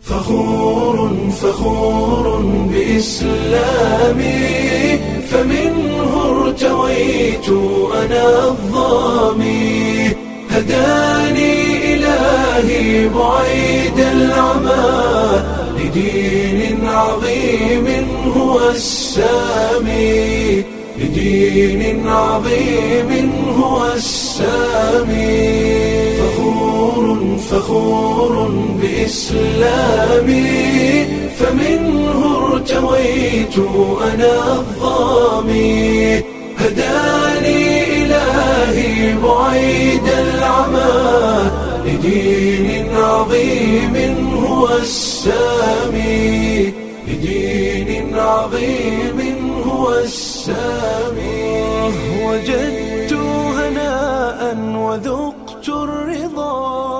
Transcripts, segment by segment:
فخور فخور بإسلامي فمنه ارتويت أنا الظامي هداني إلهي بعيد العمى لدين عظيم هو السامي لدين عظيم هو السامي فخور فخور بإسلامي فمنه ارتويت أنا الظامي هداني إلهي بعيد العمى لدين عظيم هو السامي لدين عظيم هو السامي وجدت هناء وذقت الرضا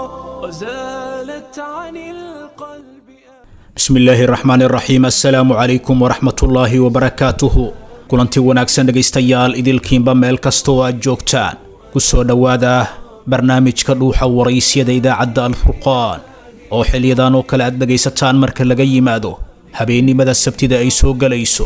وزالت عن القلب bismi illaahi raxmaan iraxiim assalaamu calaykum waraxmatullaahi wabarakaatuhu kulanti wanaagsan dhegaystayaal idilkiinba meel kasta oo aad joogtaan ku soo dhowaada barnaamijka dhuuxa waraysyada idaacadda alfurqaan oo xiliyadan oo kale aad dhegaysataan marka laga yimaado habeennimada sabtida ay soo gelayso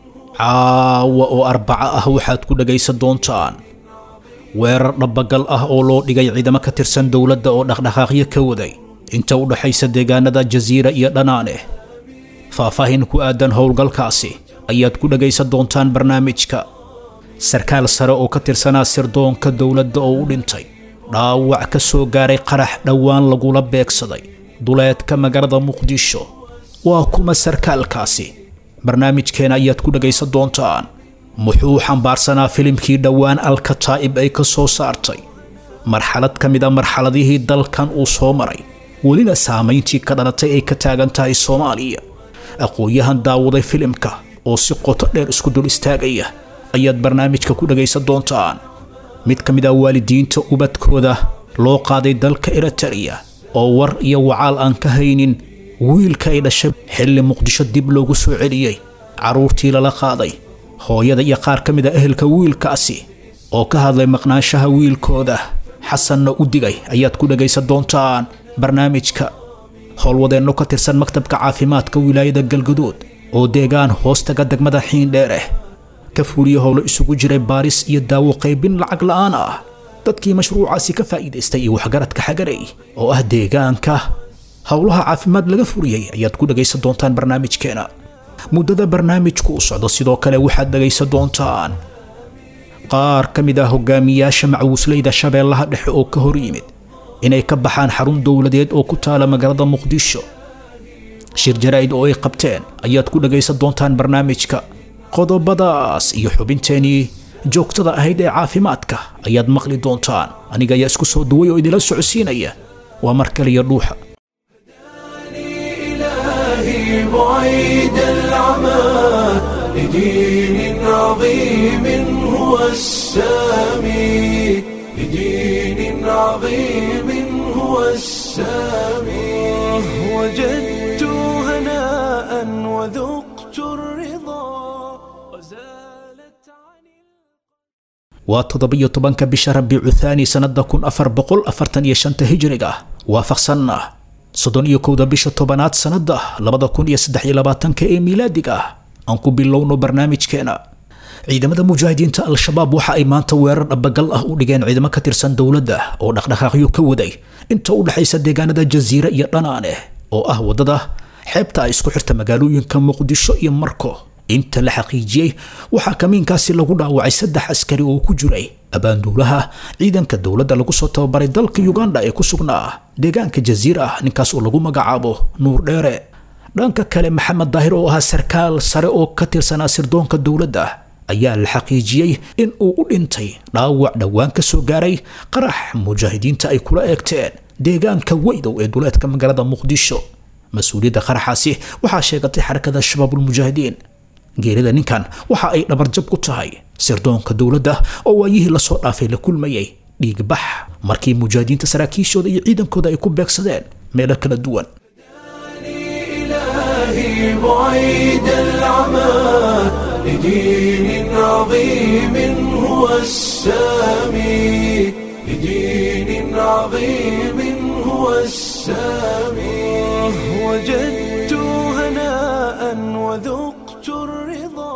caawa oo arbaco ah waxaad ku dhegaysan doontaan weerar dhabbagal ah oo loo dhigay ciidamo ka tirsan dowladda oo dhaqdhaqaaqyo ka waday inta u dhaxaysa deegaanada jasiira iyo dhanaane faahfaahin ku aadan howlgalkaasi ayaad ku dhegaysan doontaan barnaamijka sarkaal sare oo ka tirsanaa sirdoonka dowladda oo u dhintay dhaawac ka soo gaaray qarax dhowaan lagula beegsaday duleedka magaalada muqdisho waa kuma sarkaalkaasi barnaamijkeena ayaad ku dhegaysan doontaan muxuu xambaarsanaa filimkii dhowaan alkataa'ib ay ka soo saartay marxalad ka mid a marxaladihii dalkan uu soo maray welina saamayntii ka dhalatay ay ka taagan tahay soomaaliya aqoon-yahan daawaday filimka oo si qoto dheer isku dul istaagaya ayaad barnaamijka ku dhagaysan doontaan mid ka mid ah waalidiinta ubadkooda loo qaaday dalka eritareya oo war iyo wacaal aan ka haynin wiilka ay dhashay xilli muqdisho dib loogu soo celiyey carruurtii lala qaaday hooyada iyo qaar ka mid a ehelka wiilkaasi oo ka hadlay maqnaanshaha wiilkooda xasanna u digay ayaad ku dhagaysan doontaan barnaamijka howlwadeenno ka tirsan maktabka caafimaadka wilaayada galgaduud oo deegaan hoostaga degmada xiindheereh ka fuuliya howlo isugu jiray baaris iyo daawo qaybin lacag la'aan ah dadkii mashruucaasi ka faa'iidaystay iyo waxgaradka xagarey oo ah deegaanka howlaha caafimaad laga furiyey ayaad ku dhagaysan doontaan barnaamijkeena muddada barnaamijku u socdo sidoo kale waxaad dhagaysan doontaan qaar ka mid ah hogaamiyaasha macwuusleyda shabeellaha dhexe oo ka hor yimid inay ka baxaan xarun dowladeed oo ku taala magaalada muqdisho shir jaraa'id oo ay qabteen ayaad ku dhagaysan doontaan barnaamijka qodobadaas iyo xubinteenii joogtada ahayd ee caafimaadka ayaad maqli doontaan aniga ayaa isku soo duway oo idila socodsiinaya waa mar kaliya dhuuxa إلهي بعيد العمى لدين عظيم هو السامي لدين عظيم هو السامي وجدت هناء وذقت الرضا وزالت عن waa toddobiyo tobanka bisha rabiicu thaani sannada kun afar boqol afartan iyo shanta hijriga waafaqsanna soddon iyo kowda bisha tobanaad sannada labada kun iyo saddex iyo labaatanka ee miilaadiga ah aan ku bilowno barnaamijkeena ciidamada mujaahidiinta al-shabaab waxa ay maanta weerar dhabagal ah u dhigeen ciidamo ka tirsan dowladda oo dhaqdhaqaaqyo ka waday inta u dhexaysa deegaanada jasiira iyo dhanaane oo ah waddada xeebta ay isku xirta magaalooyinka muqdisho iyo marko inta la xaqiijiyey waxaa kamiinkaasi lagu dhaawacay saddex askari oo ku jiray abaanduulaha ciidanka dowladda lagu soo tababaray dalka uganda ee ku sugnaa deegaanka jasiira ah ninkaas oo lagu magacaabo nuur dheere dhanka kale maxamed daahir oo ahaa sarkaal sare oo ka tirsanaa sirdoonka dowladda ayaa la xaqiijiyey in uu u dhintay dhaawac dhowaan ka soo gaaray qarax mujaahidiinta ay kula eegteen deegaanka weydow ee duleedka magaalada muqdisho mas-uuliyadda qaraxaasi waxaa sheegatay xarakada shabaabulmujaahidiin geerida ninkan waxa ay dhabarjab ku tahay sirdoonka dowladda oo waayihii lasoo dhaafay la kulmayay dhiigbax markii mujaahidiinta saraakiishooda iyo ciidankooda ay ku beegsadeen meelo kala duwan إلهي بعيد العمى لدين عظيم هو السامي لدين عظيم هو السامي وجدت هناء وذقت الرضا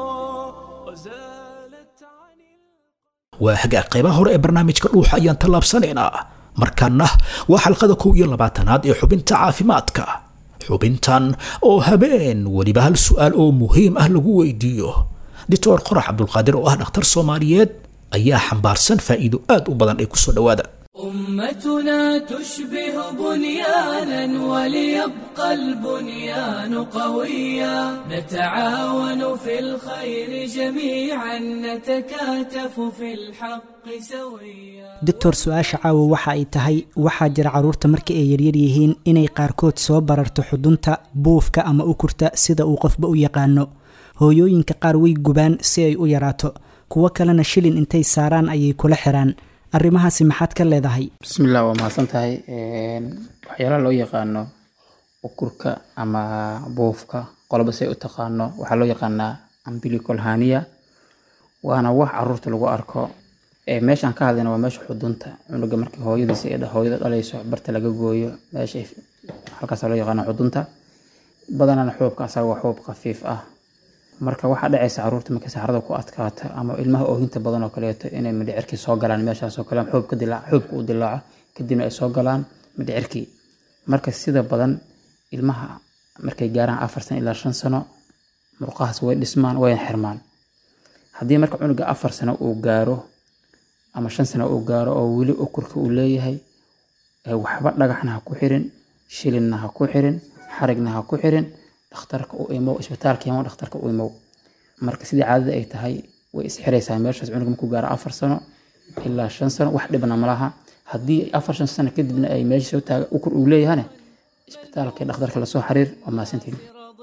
وزالت عن waa hagaag qaybaha hore ee barnaamijka dhuuxa ayaan tallaabsanaynaa markaana waa xalqada kow iyo labaatanaad ee xubinta caafimaadka xubintan oo habeen weliba hal su'aal oo muhiim ah lagu weydiiyo doctor qorax cabdulqaadir oo ah dhakhtar soomaaliyeed ayaa xambaarsan faa'iido aad u badan ee kusoo dhowaada أمتنا تشبه بنيانا وليبقى البنيان قويا نتعاون في الخير جميعا نتكاتف في الحق سويا doctor su-aasha caawa waxa ay tahay waxaa jira carruurta marka ay yaryar yihiin inay qaarkood soo bararto xudunta buufka ama ukurta sida uu qofba u yaqaano hooyooyinka qaar way gubaan si ay u yaraato kuwo kalena shilin intay saaraan ayay kula xiraan arrimahaasi maxaad ka leedahay bismillah waa mahadsan tahay waxyaalaha loo yaqaano ukurka ama buufka qoloba say u taqaano waxaa loo yaqaanaa umbilical hernia waana wax caruurta lagu arko ee meeshaan ka hadlayna waa meesha xudunta cunuga markii hooyadiisa ee hooyada dhalayso barta laga gooyo meesha halkaasa loo yaqaana xudunta badanana xuubka asaga waa xuub khafiif ah marka waxaa dhacaysa caruurta markay saxarada ku adkaato ama ilmaha oohinta badan oo kaleeto inay midhicirkii soo galaan meeshaas oo kale xuubka dilaac xuubka uu dilaaco kadibna ay soo galaan midhicirkii marka sida badan ilmaha markay gaaraan afar sano ilaa shan sano murqahaas way dhismaan wayna xirmaan haddii marka cunuga afar sano uu gaaro ama shan sano uu gaaro oo weli ukurka uu leeyahay ee waxba dhagaxna ha ku xirin shilinna ha ku xirin xarigna ha ku xirin dhakhtarka u imow isbitaalka imo dhakhtarka u imow marka sidii caadada ay tahay way isxiraysaa meeshaas cunuga markuu gaaro afar sano ilaa shan sano wax dhibna malaha haddii afar shan sano kadibna ay meesha soo taaga ukur uu leeyahane isbitaalka dhakhtarka lasoo xiriir waa mahadsantihin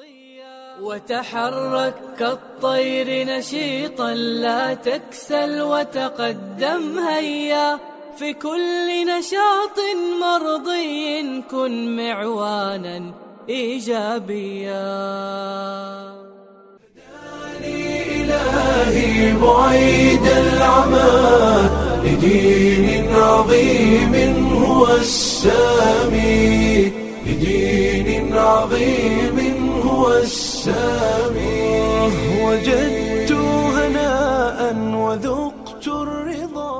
وتحرك كالطير نشيطا لا تكسل وتقدم هيا في كل نشاط مرضي كن معوانا ايجابيا إلهي بعيد العمى لدين عظيم هو السامي لدين عظيم هو السامي وجدت هناء وذقت الرضا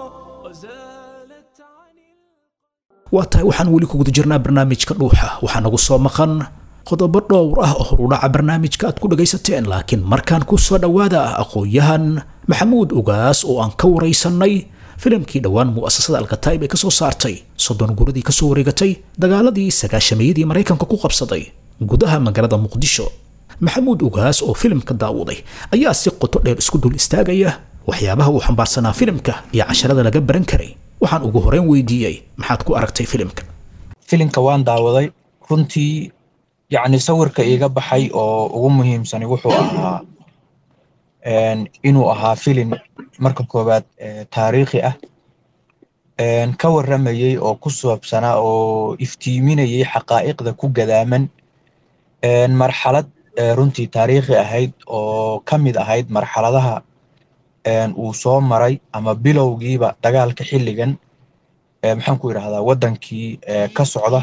وزالت عن waa tahay waxaan weli ku guda jirnaa barnaamijka dhuuxa waxaa nagu soo maqan qodobo dhowr ah oo horudhaca barnaamijka aad ku dhagaysateen laakiin markaan ku soo dhowaada aqoon-yahan maxamuud ugaas oo aan ka waraysanay filimkii dhowaan mu'asasada alkataib ee kasoo saartay soddon guradii kasoo wareegatay dagaaladii sagaashameeyadii maraykanka ku qabsaday gudaha magaalada muqdisho maxamuud ugaas oo filimka daawaday ayaa si qoto dheer isku dul istaagaya waxyaabaha uu xambaarsanaa filimka iyo casharada laga baran karay waxaan ugu horeyn weydiiyey maxaad ku aragtay filimka filimka waan daawaday runtii yacni sawirka iiga baxay oo ugu muhiimsani wuxuu ahaa een, inuu ahaa filim marka koowaad ee, taariikhi ah een, ka waramayey oo ku saabsanaa oo iftiiminayay xaqaa'iqda ku gadaaman een, marxalad ee, runtii taariikhi ahayd oo ka mid ahayd marxaladaha een, uu soo maray ama bilowgiiba dagaalka xilligan ee, maxaan ku idhahdaa waddankii ee, ka socda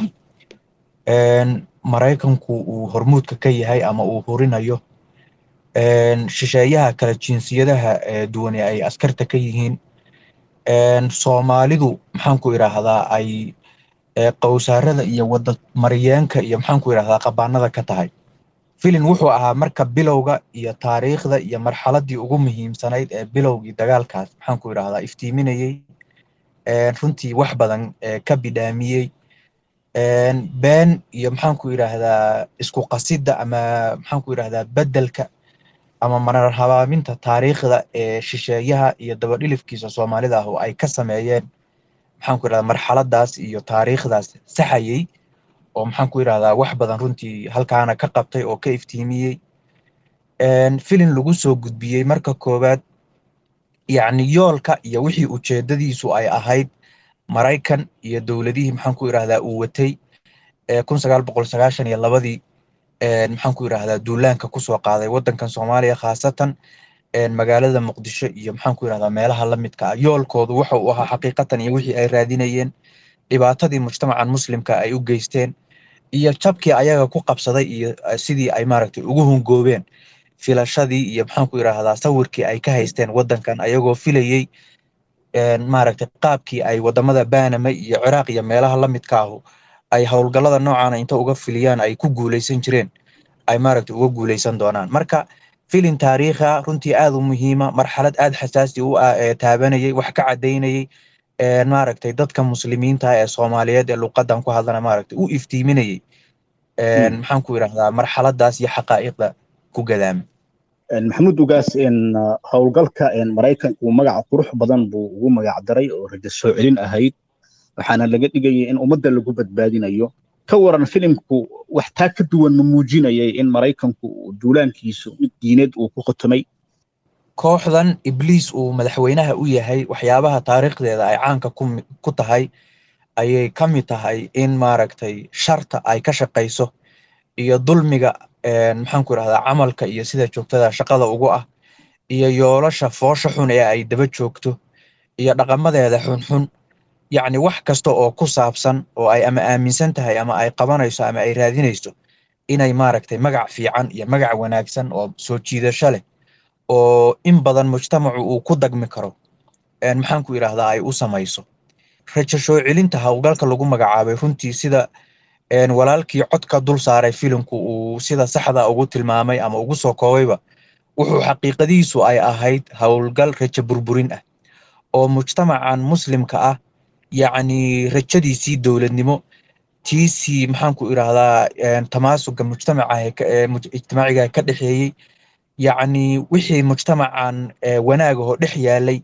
een, maraykanku uu hormuudka ka yahay ama uu hurinayo een, shisheeyaha kala jinsiyadaha ee duwane ay askarta ka yihiin een, soomaalidu maxaan ku idhaahdaa ay ee, qowsaarada iyo wada mariyeenka iyo maxaan ku idhahdaa qabaanada ka tahay filin wuxuu ahaa marka bilowga iyo taariikhda iyo marxaladii ugu muhiimsanayd ee bilowgii dagaalkaas maxaan ku idhahdaa iftiiminayey een, runtii wax badan ee, ka bidhaamiyey een, been iyo maxaan ku idhaahdaa isku qasidda ama maxaan ku idhahdaa beddelka ama marar habaaminta taariikhda ee shisheeyaha iyo dabadhilifkiisa soomaalida ah oo ay ka sameeyeen maxaan ku idhahdaa marxaladaas iyo taariikhdaas saxayey oo maxaan ku idhahdaa wax badan runtii halkaana ka qabtay oo ka iftiimiyey een, filin lagu soo gudbiyey marka koowaad yacni yoolka iyo wixii ujeedadiisu ay ahayd maraykan iyo dowladihii maxaan ku idhahdaa uu watay ee kun sagaal boqol sagaashan iyo labadii een, maxaan ku idhahdaa duulaanka kusoo qaaday waddankan soomaaliya khaasatan een, magaalada muqdisho iyo maxaan ku idhahdaa meelaha la midka ah yoolkoodu waxa uu ahaa xaqiiqatan iyo wixii ay raadinayeen dhibaatadii mujtamacan muslimka ay u geysteen iyo jabkii ayaga ku qabsaday iyo sidii ay maaragtay ugu hungoobeen filashadii iyo maxaanku idhaahdaa sawirkii ay ka haysteen waddankan ayagoo filayey maaragtay qaabkii ay wadamada banama iyo ciraaq iyo meelaha la midka ahu ay howlgallada noocaana inta uga filiyaan ay ku guuleysan jireen ay maaragtay uga guuleysan doonaan marka filin taariikha runtii aad u muhiima marxalad aad xasaasi u ah ee taabanayay wax ka caddaynayay maaragtay dadka muslimiinta ee soomaaliyeed ee luqadan ku hadlana maaragtay u iftiiminayay maxaan ku idhahdaa marxaladaas iyo xaqaa'iqda ku gadaama maxamuud ugaas howlgalka maraykanku magaca qurux badan buu ugu magac daray oo rajo soo celin ahayd waxaana laga dhigayay in ummadda lagu badbaadinayo ka waran filimku wax taa ka duwan ma muujinayay in maraykanku duulaankiisu mid diineed uu ku khotomay kooxdan ibliis uu madaxweynaha u yahay waxyaabaha taariikhdeeda ay caanka ku tahay ayay ka mid tahay in maaragtay sharta ay ka shaqayso iyo dulmiga maxaanku idhahdaa camalka iyo sida joogtada shaqada ugu ah iyo yoolasha foosha xun ee ay daba joogto iyo dhaqamadeeda xunxun yacni wax kasta oo ku saabsan oo ay ama aaminsan tahay ama ay qabanayso ama ay raadinayso inay maaragtay magac fiican iyo magac wanaagsan oo soo jiidasho leh oo in badan mujtamacu uu ku dagmi karo maxaanku idhaahdaa ay u samayso rajo soo celinta howlgalka lagu magacaabay runtii sida walaalkii codka dul saaray filimku uu sida saxda ugu tilmaamay ama ugu soo koobayba wuxuu xaqiiqadiisu ay ahayd howlgal rajo burburin ah oo mujtamacan muslimka ah yacni rajadiisii dowladnimo tiisii maxaanku idhaahdaa tamaasuga mujtamaca ijtimaaciga ka dhexeeyey yacni wixii mujtamacan wanaagahoo dhex yaalay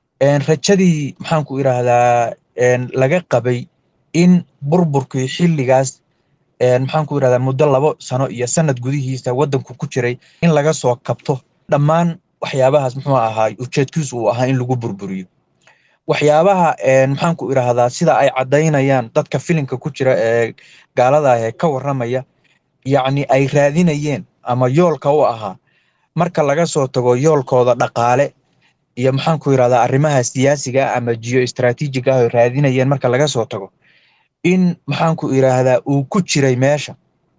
rajadii maxaanku idhaahdaa laga qabay in burburkii xilligaas maxaanku idhahdaa muddo labo sano iyo sanad gudihiisa waddanku ku jiray in laga soo kabto dhammaan waxyaabahaas muxuu ahaa ujeedkiisu uu ahaa in lagu burburiyo waxyaabaha maxaanku idhaahdaa sida ay caddaynayaan dadka filimka ku jira ee gaalada ah ee ka warramaya yacni ay raadinayeen ama yoolka u ahaa marka laga soo tago yoolkooda dhaqaale iyo maxaanku idhahdaa arrimaha siyaasiga ama geo istraatiijiga ah oo raadinayeen marka laga soo tago in maxaanku idhaahdaa uu ku jiray meesha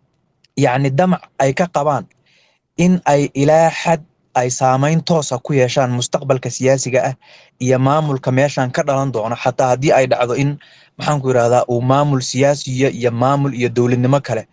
yacni damac ay ka qabaan in ay ilaa xad ay saamayn toosa ku yeeshaan mustaqbalka siyaasiga ah iyo maamulka meeshan ka dhalan doono xataa haddii ay dhacdo in maxaanku idhahdaa uu maamul siyaasiya iyo maamul iyo dowladnimo kale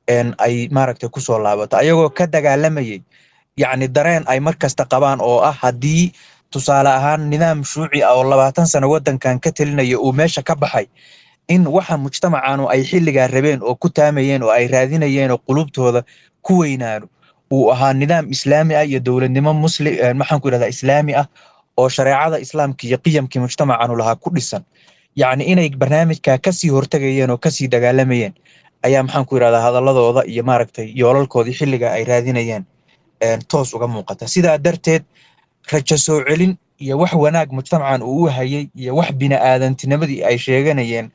ay maaragtay kusoo laabato ayagoo ka dagaalamayay yacni dareen ay mar kasta qabaan oo ah haddii tusaale ahaan nidaam shuuci ah oo labaatan sano waddankan ka telinaya uu meesha ka baxay in waxa mujtamacanu ay xilligaa rabeen oo ku taamayeen oo ay raadinayeen oo qulubtooda ku weynaano uu ahaa nidaam islaami ah iyo dowladnimo muslim maxaanku idhahdaa islaami ah oo shareecada islaamka iyo qiyamkii mujtamacanu lahaa ku dhisan yacni inay barnaamijka kasii hortegayeen oo kasii dagaalamayeen ayaa maxaanku idhahdaa hadaladooda iyo maaragtay yoolalkoodii xilliga ay raadinayeen toos uga muuqata sidaa darteed rajo soo celin iyo wax wanaag mujtamacan uu u hayay iyo wax bini'aadantinimadii ay sheeganayeen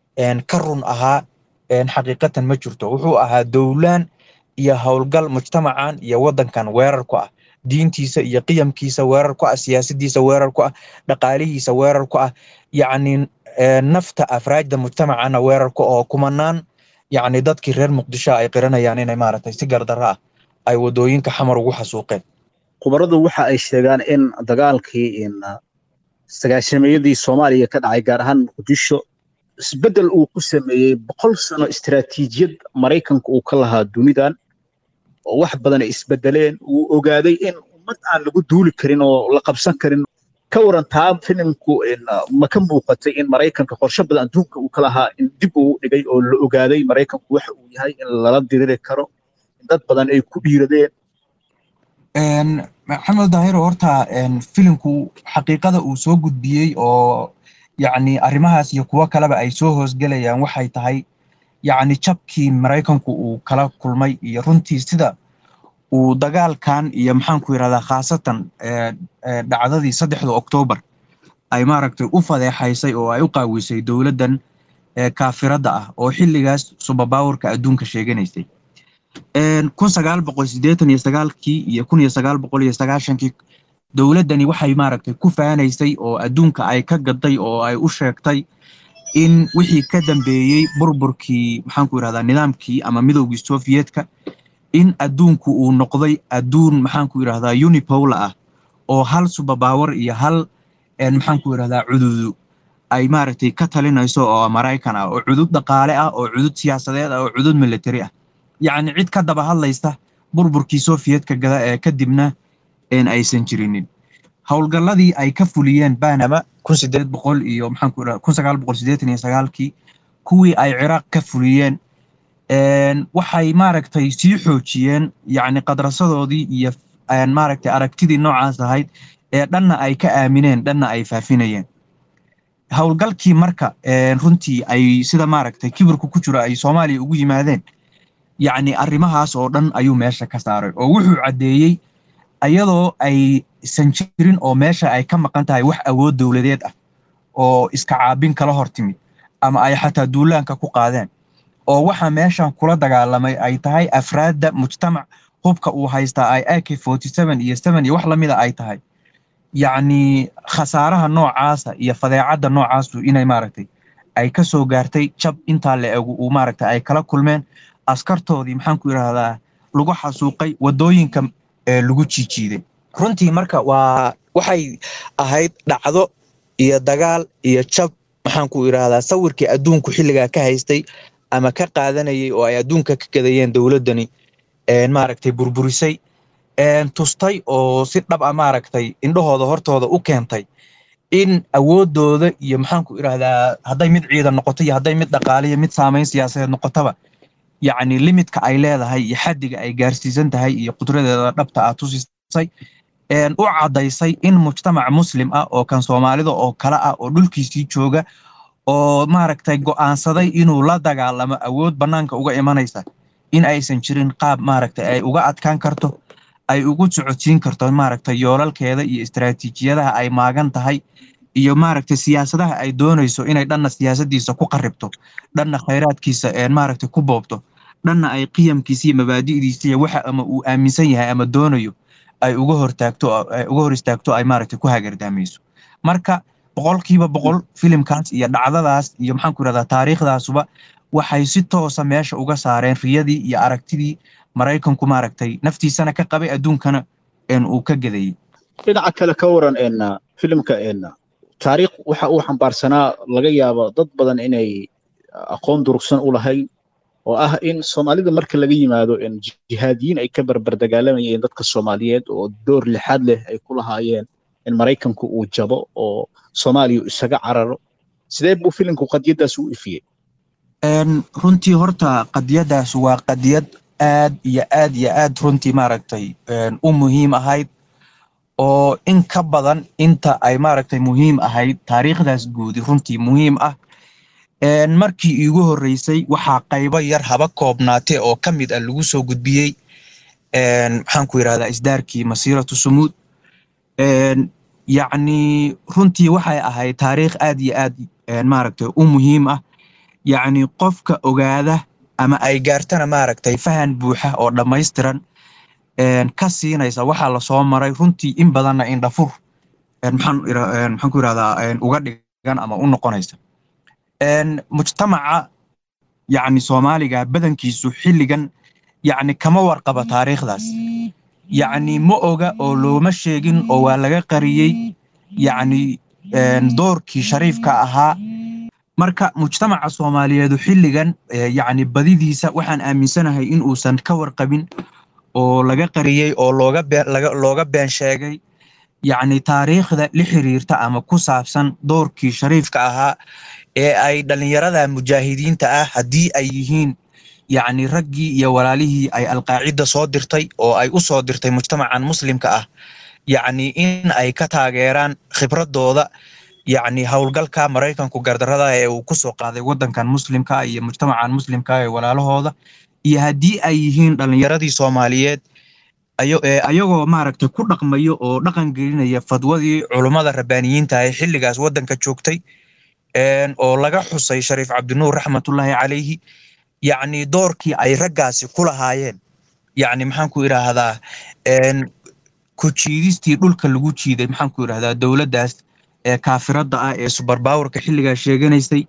ka run ahaa xaqiiqatan ma jirto wuxuu ahaa dowlaan iyo howlgal mujtamacan iyo waddankan weerar ku ah diintiisa iyo qiyamkiisa weerar ku ah siyaasadiisa weerar ku ah dhaqaalihiisa weerar ku ah yacni nafta afraajda mujtamacana weerar ku oo kumanaan yacni dadkii reer muqdisho ay qiranayaan inay maaragtay si gardara ah ay wadooyinka xamar ugu xasuuqeen khubaradu waxa ay sheegaan in dagaalkii sagaashameeyadii soomaaliya ka dhacay gaar ahaan muqdisho isbeddel uu ku sameeyey boqol sano istiraatiijiyad maraykanka uu ka lahaa dunidan oo wax badan ay isbedeleen uu ogaaday in ummad aan lagu duuli karin oo la qabsan karin ka waran taa filimku ma ka muuqatay in maraykanka qorshe badan adduunka uu ka lahaa in dib uu dhigay oo la ogaaday maraykanku waxa uu yahay in lala diriri karo in dad badan ay ku dhiiradeen maxamed daahiro horta filimku xaqiiqada uu soo gudbiyey oo yacni arrimahaas iyo kuwo kaleba ay soo hoosgelayaan waxay tahay yacni jabkii maraykanku uu kala kulmay iyo runtii sida uu dagaalkan iyo maxaanku yidhahdaa khaasatan dhacdadii saddexda oktoobar ay maaragtay u fadeexaysay oo ay u qaawisay dowladdan kaafiradda ah oo xilligaas subabawarka adduunka sheeganaysay kun sagaal boqol siddeetan iyo sagaalkii iyo kun iyo sagaal boqol iyo sagaashankii dowladdani waxay maaragtay ku faanaysay oo adduunka ay ka gaday oo ay u sheegtay in wixii ka dambeeyey burburkii maxaanku yidhahdaa nidaamkii ama midowgii soviyedka in adduunku uu noqday adduun maxaanku yidhahdaa unipola ah oo hal subabaawar iyo hal maxaanku yidhahdaa cududu ay maaragtay ka talinayso oo maraykan ah oo cudud dhaqaale ah oo cudud siyaasadeed ah oo cudud military ah yacni cid ka daba hadlaysa burburkii soviyedka gada ee kadibna aysan jirinin howlgalladii ay ka fuliyeen banama kun sideed boqol iyo maxaanku yidhahdaa kun sagaal boqol siddeetan iyo sagaalkii kuwii ay ciraaq ka fuliyeen waxay maaragtay sii xoojiyeen yacni qadrasadoodii iyo maaragtay aragtidii noocaas ahayd ee dhanna ay ka aamineen dhanna ay faafinayeen howlgalkii marka runtii ay sida maaragtay kibirku ku jiro ay soomaaliya ugu yimaadeen yacni arrimahaas oo dhan ayuu meesha ka saaray oo wuxuu caddeeyey iyadoo aysan jirin oo meesha ay ka maqan tahay wax awood dowladeed ah oo iska caabin kala hor timid ama ay xataa duulaanka ku qaadeen oo waxa meeshan kula dagaalamay ay tahay afraadda mujtamac hubka uu haystaa ay ak forty seven iyo seven iyo wax lamida ay tahay yacni khasaaraha noocaasa iyo fadeecadda noocaasu inay maaragtay ay ka soo gaartay jab intaa la egu uu maaragtay ay kala kulmeen askartoodii maxaanku yidhaahdaa lagu xasuuqay waddooyinka lagu jiijiiday runtii marka waa waxay ahayd dhacdo iyo dagaal iyo jab maxaanku idhaahdaa sawirkii adduunku xilligaa ka haystay ama ka qaadanayay oo ay adduunka ka gadayeen dowladdani maaragtay burburisay tustay oo si dhab a maaragtay indhahooda hortooda u keentay in awooddooda iyo maxaanku idhaahdaa hadday mid ciidan noqoto iyo hadday mid dhaqaale iyo mid saamayn siyaasadeed noqotaba yacni limidka ay leedahay iyo xaddiga ay gaarsiisan tahay iyo qudradeeda dhabta ah tusisay u caddaysay in mujtamac muslim ah oo kan soomaalida oo kale ah oo dhulkiisii jooga oo maaragtay go'aansaday inuu la dagaalamo awood bannaanka uga imanaysa in aysan jirin qaab maaragtay ay uga adkaan karto ay ugu socodsiin karto maaragtay yoolalkeeda iyo istaraatiijiyadaha ay maagan tahay iyo maaragtay siyaasadaha ay doonayso inay dhanna siyaasadiisa ku qaribto dhanna khayraadkiisa maaragtay ku boobto dhanna ay qiyamkiisa iyo mabaadi'diisa iyo waxa ama uu aaminsan yahay ama doonayo ay uga hortaagto uga hor istaagto ay maaragtay ku hagardaamayso marka boqolkiiba boqol filimkaas iyo dhacdadaas iyo maxaanku yidhahdaa taariikhdaasuba waxay si toosa meesha uga saareen riyadii iyo aragtidii maraykanku maaragtay naftiisana ka qabay adduunkana uu ka gedayey dhinaca kale ka waran filimka taariikh waxa uu xambaarsanaa laga yaabo dad badan inay aqoon durugsan u lahayn oo ah in soomaalida marka laga yimaado jihaadiyiin ay ka barbar dagaalamayeen dadka soomaaliyeed oo door lixaad leh ay ku lahaayeen in maraykanku uu jabo oo soomaaliya isaga cararo sidee buu filimku qadiyaddaas u ifiyey runtii horta qadiyaddaas waa qadiyad aad iyo aad iyo aad runtii maaragtay u muhiim ahayd oo in ka badan inta ay maaragtay muhiim ahayd taariikhdaas guudi runtii muhiim ah markii iigu horreysay waxaa qaybo yar haba koobnaate oo ka mid ah lagu soo gudbiyey maxaanku yidhahdaa isdaarkii masiiratu sumuud yacni runtii waxay ahayd taariikh aad iyo aad maaragtay u muhiim ah yacni qofka ogaada ama ay gaartana maaragtay fahan buuxa oo dhammaystiran ka siinaysa waxaa lasoo maray runtii in badanna indhafur maxaan ku yidhahdaa uga dhigan ama u noqonaysa mujtamaca yacni soomaaliga badankiisu xilligan yacni kama warqaba taariikhdaas yacni ma oga oo looma sheegin oo waa laga qariyey yacni doorkii shariifka ahaa marka mujtamaca soomaaliyeedu xilligan yacni badidiisa waxaan aaminsanahay in uusan ka warqabin oo laga qariyey oo looga looga been sheegay yacni taariikhda la xiriirta ama ku saabsan doorkii shariifka ahaa ee ay dhallinyarada mujaahidiinta ah haddii ay yihiin yacni raggii iyo walaalihii ay alqaacida soo dirtay oo ay u soo dirtay mujtamacan muslimka ah yacni in ay ka taageeraan khibradooda yacni howlgalka maraykanku gardarada ee uu ku soo qaaday waddankan muslimka iyo mujtamacan muslimka ee walaalahooda iyo haddii ay yihiin dhallinyaradii soomaaliyeed ayagoo maaragtay ku dhaqmayo oo dhaqan gelinaya fadwadii culummada rabbaaniyiinta ee xilligaas waddanka joogtay oo laga xusay shariif cabdinuur raxmatullaahi calayhi yacni doorkii ay raggaasi ku lahaayeen yacni maxaan ku idhaahdaa ku jiidistii dhulka lagu jiiday maxaan ku idhahdaa dowladdaas ee kaafiradda ah ee subarbawarka xilligaa sheeganaysay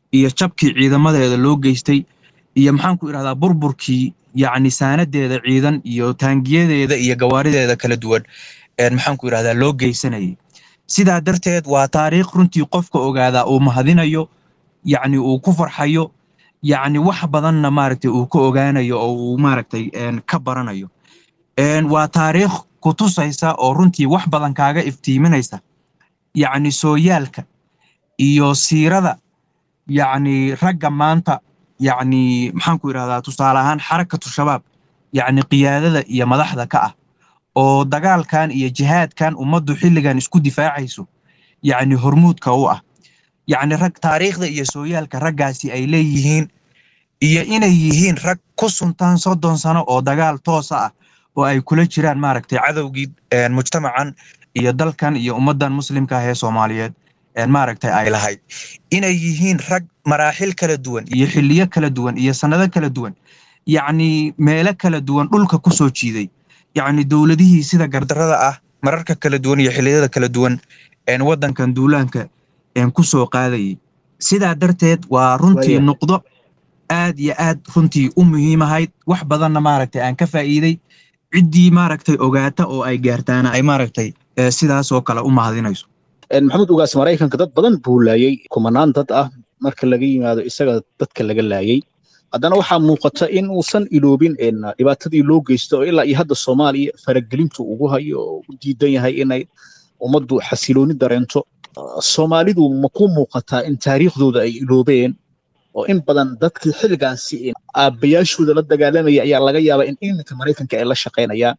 iyo jabkii ciidamadeeda loo geystay iyo maxaan ku idhahdaa burburkii yacni saanadeeda ciidan iyo taangiyadeeda iyo gawaarideeda kala duwan maxaan ku idhahdaa loo geysanayay sidaa darteed waa taariikh runtii qofka ogaadaa uu mahadinayo yacni uu ku farxayo yacni wax badanna maaragtay uu ka ogaanayo oo uu maaragtay ka baranayo waa taariikh ku tusaysa oo runtii wax badan kaaga iftiiminaysa yacni sooyaalka iyo siirada yacni ragga maanta yacni maxaan ku idhahdaa tusaale ahaan xarakatu shabaab yacni qiyaadada iyo madaxda ka ah oo dagaalkan iyo jihaadkan ummaddu xilligan isku difaacayso yacni hormuudka u ah yacni rag taariikhda iyo sooyaalka raggaasi ay leeyihiin iyo inay yihiin rag ku suntaan soddon sano oo dagaal toosa ah oo ay kula jiraan maaragtay cadowgii mujtamacan iyo dalkan iyo ummaddan muslimka ah ee soomaaliyeed maaragtay ay lahayd inay yihiin rag maraaxil kala duwan iyo xilliyo kala duwan iyo sannado kala duwan yacni meelo kala duwan dhulka ku soo jiiday yacni dowladihii sida gardarrada ah mararka kala duwan iyo xilliyada kala duwan waddankan duulaanka ku soo qaadayay sidaa darteed waa runtii nuqdo aad iyo aad runtii u muhiimahayd wax badanna maaragtay aan ka faa'iiday ciddii maaragtay ogaata oo ay gaartaana ay maaragtay sidaasoo kale u mahadinayso maxamuud ugaas maraykanka dad badan buu laayey kumanaan dad ah marka laga yimaado isaga dadka laga laayey haddana waxaa muuqata in uusan iloobin dhibaatadii loo geysto oo ilaa iyo hadda soomaaliya faragelintu ugu hayo oo u diidan yahay inay ummaddu xasilooni dareento soomaalidu ma ku muuqataa in taariikhdooda ay iloobeen oo in badan dadkii xilligaasi aabbayaashooda la dagaalamaya ayaa laga yaabaa in iminka maraykanka ay la shaqaynayaan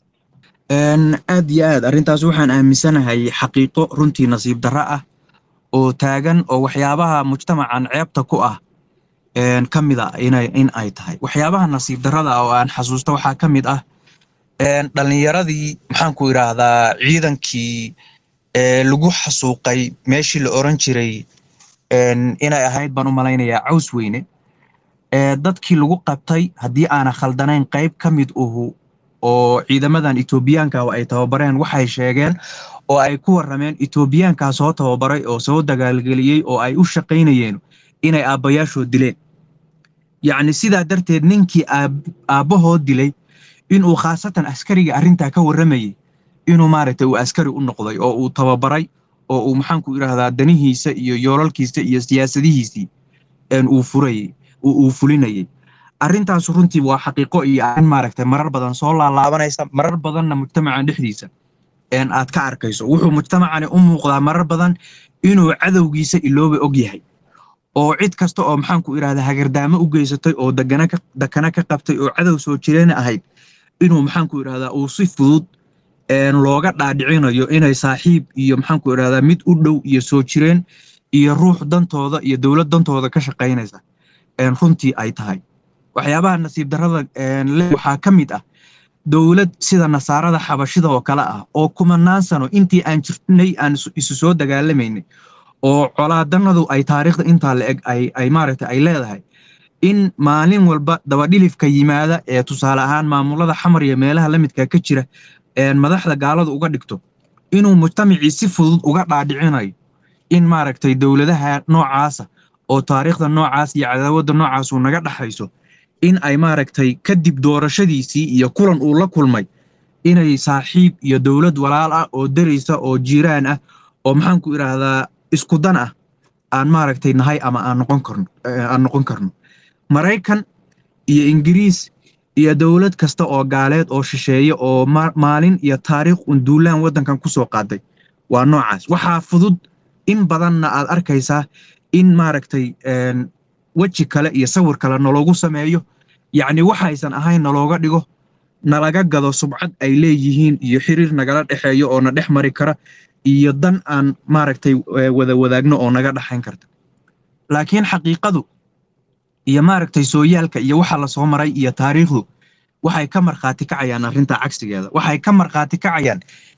aad iyo aad arrintaas waxaan aaminsanahay xaqiiqo runtii nasiib darro ah oo taagan oo waxyaabaha mujtamacan ceebta ku ah ka mid a in ay tahay waxyaabaha nasiib darrada oo aan xasuusto waxaa ka mid ah dhallinyaradii maxaan ku idhaahdaa ciidankii lagu xasuuqay meeshii la oran jiray inay ahayd baan u malaynayaa caws weyne dadkii lagu qabtay haddii aana khaldanayn qayb ka mid uhu oo ciidamadan etoobiyaanka ay tababareen waxay sheegeen oo ay ku warrameen etoobiyaankaa soo tababaray oo soo dagaalgeliyey oo ay u shaqaynayeen inay aabbayaashood dileen yacni sidaa darteed ninkii aabbahood dilay inuu khaasatan askariga arrintaa ka warramayey inuu maaragtay uu askari u noqday oo uu tababaray oo uu maxaanku idhaahdaa danihiisa iyo yoolalkiisa iyo siyaasadihiisii uu furayey uu fulinayey arrintaas runtii waa xaqiiqo iyo arrin maaragtay marar badan soo laalaabanaysa marar badanna mujtamacan dhexdiisa aad ka arkayso wuxuu mujtamacani u muuqdaa marar badan inuu cadowgiisa ilooba og yahay oo cid kasta oo maxaanku idhahdaa hagardaamo u geysatay oo dakana ka qabtay oo cadow soo jireena ahayd inuu maxaanku idhahdaa uu si fudud looga dhaadhicinayo inay saaxiib iyo maxaanku idhahdaa mid u dhow iyo soo jireen iyo ruux dantooda iyo dowlad dantooda ka shaqaynaysa runtii ay tahay waxyaabaha nasiib darrada waxaa ka mid ah dowlad sida nasaarada xabashida oo kale ah oo kumanaan sano intii aan jirnay aan isu soo dagaalamaynay oo colaadanadu ay taariikhda intaa la eg ay maaragtay ay leedahay in maalin walba dabadhilifka yimaada ee tusaale ahaan maamulada xamar iyo meelaha la midka ka jira madaxda gaaladu uga dhigto inuu mujtamacii si fudud uga dhaadhicinayo in maaragtay dowladaha noocaasa oo taariikhda noocaas iyo cadaawadda noocaasu naga dhaxayso in ay maaragtay kadib doorashadiisii iyo kulan uu la kulmay inay saaxiib iyo dowlad walaal ah oo daraysa oo jiiraan ah oo maxaanku idhaahdaa isku dan ah aan maaragtay nahay ama aan noqon karno aan noqon karno maraykan iyo ingiriis iyo dowlad kasta oo gaaleed oo shisheeye oo maalin iyo taariikh un duulaan waddankan ku soo qaaday waa noocaas waxaa fudud in badanna aad arkaysaa in maaragtay weji kale iyo sawir kale naloogu sameeyo yacni waxaysan ahayn nalooga dhigo nalaga gado subcad ay leeyihiin iyo xiriir nagala dhexeeyo oo na dhex mari kara iyo dan aan maaragtay wada wadaagno oo naga dhaxayn karta laakiin xaqiiqadu iyo maaragtay sooyaalka iyo waxa la soo maray iyo taariikhdu waxay ka markhaati kacayaan arrinta cagsigeeda waxay ka markhaati kacayaan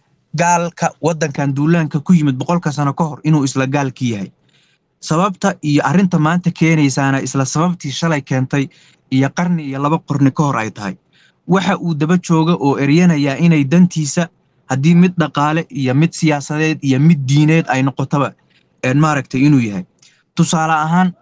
gaalka waddankan duulaanka ku yimid boqolka sano ka hor inuu isla gaalki yahay sababta iyo arrinta maanta keenaysaana isla sababtii shalay keentay iyo qarni iyo laba qorni ka hor ay tahay waxa uu daba jooga oo eryanayaa inay dantiisa haddii mid dhaqaale iyo mid siyaasadeed iyo mid diineed ay noqotaba maaragtay inuu yahay tusaale ahaan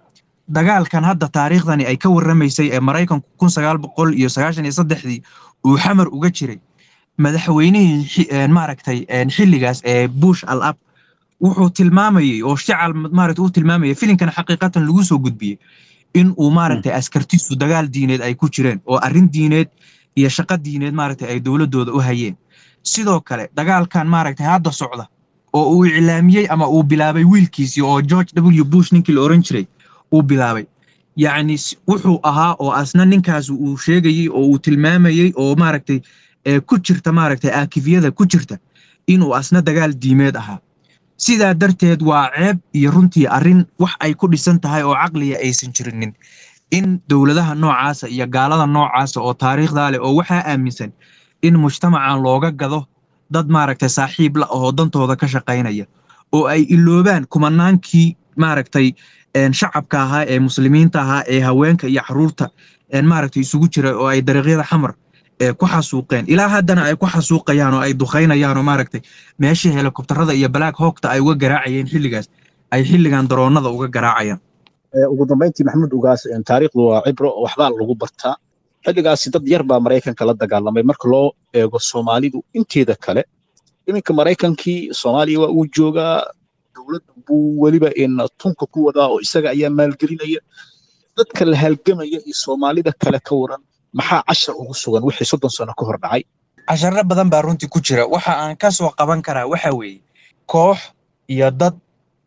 dagaalkan hadda taariikhdani ay ka warramaysay ee maraykanku kun sagaal boqol iyo sagaashan iyo saddexdii uu xamar uga jiray madaxweynihii maaragtay xilligaas ee bush al ab wuxuu tilmaamayey oo shical maaragta uu tilmaamayay filimkan xaqiiqatan lagu soo gudbiyey in uu maaragtay askartiisu dagaal diineed ay ku jireen oo arrin diineed iyo shaqo diineed maaragtay ay dowladdooda u hayeen sidoo kale dagaalkan maaragtay hadda socda oo uu iclaamiyey ama uu bilaabay wiilkiisii oo george w bush ninkii la oran jiray uu bilaabay yacni wuxuu ahaa oo asna ninkaas uu sheegayey oo uu tilmaamayey oo maaragtay ku jirta maaragtay aakifyada ku jirta inuu asna dagaal diimeed ahaa sidaa darteed waa ceeb iyo runtii arrin wax ay ku dhisan tahay oo caqliga aysan jirinin in dowladaha noocaasa iyo gaalada noocaasa oo taariikhdaa leh oo waxaa aaminsan in mujtamacan looga gado dad maaragtay saaxiib la ahoo dantooda ka shaqaynaya oo ay iloobaan kumanaankii maaragtay shacabka ahaa ee muslimiinta ahaa ee haweenka iyo caruurta maaragtay isugu jira oo ay dariiqyada xamar ku xasuuqeen ilaa haddana ay ku xasuuqayaan oo ay duqaynayaan oo maaragtay meeshii helikobtarada iyo black hawkta ay uga garaacayeen xilligaas ay xilligan daroonada uga garaacayaan ugu dambayntii maxamuud ugaas taariikhdu waa cibro waxbaa lagu bartaa xilligaasi dad yar baa maraykanka la dagaalamay marka loo eego soomaalidu inteeda kale iminka maraykankii soomaaliya waa uu joogaa dowladda buu weliba tunka ku wadaa oo isaga ayaa maalgelinaya dadka la halgamaya iyo soomaalida kale ka waran maxaa cashar ugu sugan wixii soddon sano ka hor dhacay casharro badan baa runtii ku jira waxa aan ka soo qaban karaa waxa weeye koox iyo dad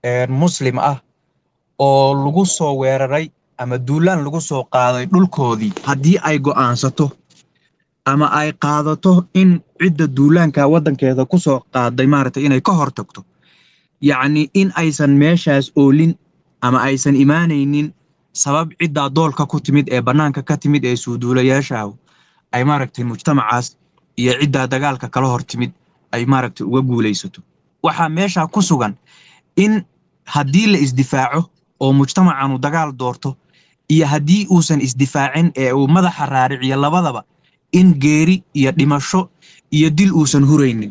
muslim ah oo lagu soo weeraray ama duulaan lagu soo qaaday dhulkoodii haddii ay go'aansato ama ay qaadato in cidda duulaanka waddankeeda ku soo qaaday maaragtay inay ka hor tagto yacni in aysan meeshaas oolin ama aysan imaanaynin sabab ciddaa doolka ku timid ee bannaanka ka timid ee suuduulayaasha ay maaragtay mujtamacaas iyo ciddaa dagaalka kala hor timid ay maaragtay uga guulaysato waxaa meeshaa ku sugan in haddii la isdifaaco oo mujtamacanu dagaal doorto iyo haddii uusan isdifaacin ee uu madaxa raariciyo labadaba in geeri iyo dhimasho iyo dil uusan huraynin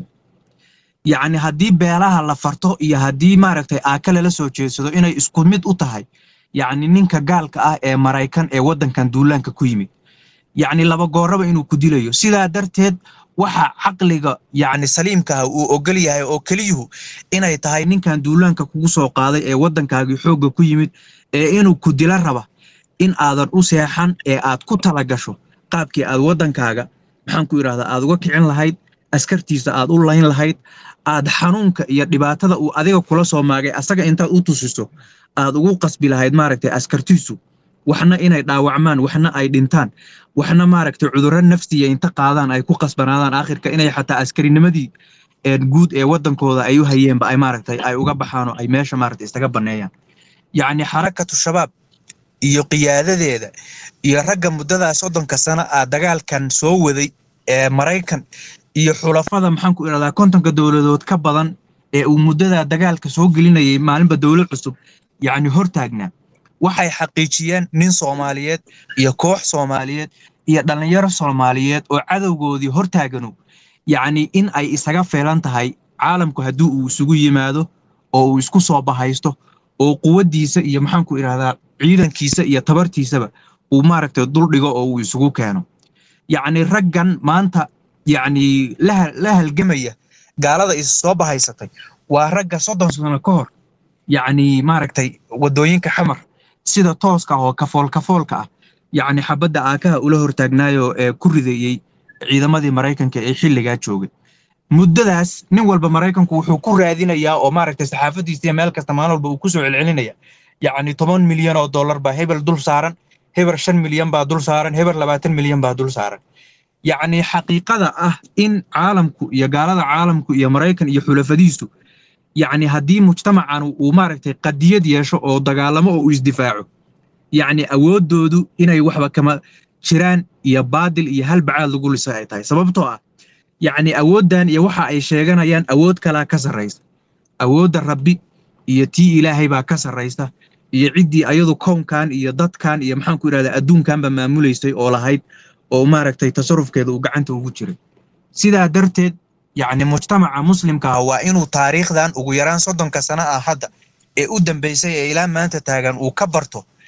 yacni haddii beelaha la farto iyo haddii maaragtay aaka lala soo jeedsado inay isku mid u tahay yacni ninka gaalka ah ee maraykan ee waddankan duulaanka ku yimid yacni laba gooraba inuu ku dilayo sidaa darteed waxa caqliga yacni saliimkaah uu ogol yahay oo keliyuhu inay tahay ninkan duulaanka kugu soo qaaday ee waddankaagii xoogga ku yimid ee inuu ku dila raba in aadan u seexan ee aad ku tala gasho qaabkii aad waddankaaga maxaan ku idhahdaa aad uga kicin lahayd askartiisa aad u layn lahayd aad xanuunka iyo dhibaatada uu adiga kula soo maagay asaga intaad u tusiso aad ugu qasbi lahayd maaragtay askartiisu waxna inay dhaawacmaan waxna ay dhintaan waxna maaragtay cudurro nafsiya inta qaadaan ay ku qasbanaadaan aakhirka inay xataa askarinimadii guud ee waddankooda ay u hayeenba ay maaragtay ay uga baxaan oo ay meesha maaragtay istaga banneeyaan yacni xarakatu shabaab iyo qiyaadadeeda iyo ragga muddadaa soddonka sano ah dagaalkan soo waday ee maraykan iyo xulafada maxaan ku idhahdaa kontonka dowladood ka badan ee uu muddadaa dagaalka soo gelinayay maalinba dowlad cusub yacni hortaagnaa waxay xaqiijiyeen nin soomaaliyeed iyo koox soomaaliyeed iyo dhallinyaro soomaaliyeed oo cadowgoodii hortaaganu yacni in ay isaga feelan tahay caalamku haddii uu isugu yimaado oo uu isku soo bahaysto oo quwaddiisa iyo maxaan ku idhahdaa ciidankiisa iyo tabartiisaba uu maaragtay duldhigo oo uu isugu keeno yacni raggan maanta yacni la halgamaya gaalada is soo bahaysatay waa ragga soddon sano ka hor yacni maaragtay waddooyinka xamar sida tooska ah oo kafool kafoolka ah yacni xabadda aakaha ula hortaagnaayoo ee ku ridayey ciidamadii maraykanka ee xilligaa joogay muddadaas nin walba maraykanku wuxuu ku raadinayaa oo maaragtay saxaafadiisa meel kasta maalin walba uu ku soo celcelinaya yacni toban milyan oo dollar baa hebel dul saaran heber shan milyan baa dul saaran heber labaatan milyan baa dul saaran yacni xaqiiqada ah in caalamku iyo gaalada caalamku iyo maraykan iyo xulafadiisu yacni haddii mujtamacan uu maaragtay qadiyad yeesho oo dagaalamo oo uu isdifaaco yacni awooddoodu inay waxba kama jiraan iyo baadil iyo halbacaad lagu lisa ay tahay sababtoo ah yacni awooddan iyo waxa ay sheeganayaan awood kalaa ka sarraysa awoodda rabbi iyo tii ilaahay baa ka sarraysa iyo ciddii ayadu kownkan iyo dadkan iyo maxaan ku idhahdaa adduunkanba maamulaysay oo lahayd oo maaragtay tasarufkeeda uu gacanta ugu jiray sidaa darteed yacni mujtamaca muslimka ah waa inuu taariikhdan ugu yaraan soddonka sano ah hadda ee u dambaysay ee ilaa maanta taagan uu ka barto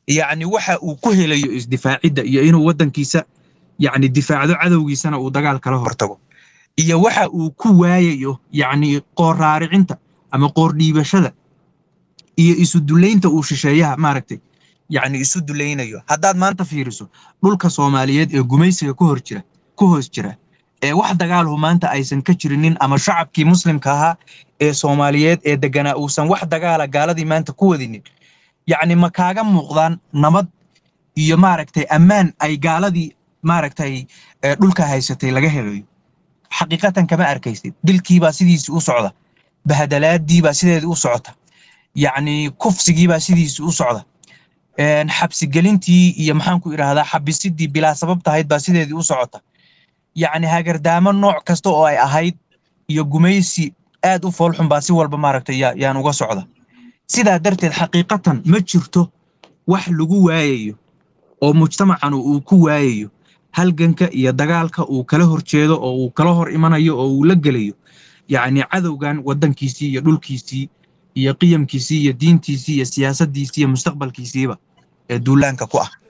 yacni waxa uu ku helayo isdifaacidda iyo inuu waddankiisa yacni difaacdo cadowgiisana uu dagaal kala hortago iyo waxa uu ku waayayo yacni qoor raaricinta ama qoor dhiibashada iyo isu dullaynta uu shisheeyaha maaragtay yacni isu dulaynayo haddaad maanta fiiriso dhulka soomaaliyeed ee gumaysiga ku hor jira ku hoos jira ee wax dagaalhu maanta aysan ka jirinin ama shacabkii muslimka ahaa ee soomaaliyeed ee deganaa uusan wax dagaala gaaladii maanta ku wadinin yacni ma kaaga muuqdaan nabad iyo maaragtay ammaan ay gaaladii maaragtay ee dhulka haysatay laga helayo xaqiiqatan kama arkaysid dilkiibaa sidiisii u socda bahadalaadiibaa sideedii u socota yacni kufsigiibaa sidiisii u socda een, xabsigelintii iyo maxaan ku idhaahdaa xabisidii bilaa sabab tahayd baa sideedii u socota yacni hagardaamo nooc kasta oo ay ahayd iyo gumaysi aad u foolxun baa si walba maaragtay yaa- yaan uga socda sidaa darteed xaqiiqatan ma jirto wax lagu waayayo oo mujtamacan uu ku waayayo halganka iyo dagaalka uu kala horjeedo oo uu kala hor imanayo oo uu la gelayo yacni cadowgan waddankiisii iyo dhulkiisii iyo qiyamkiisii iyo diintiisii iyo siyaasaddiisii iyo mustaqbalkiisiiba ee duulaanka ku ah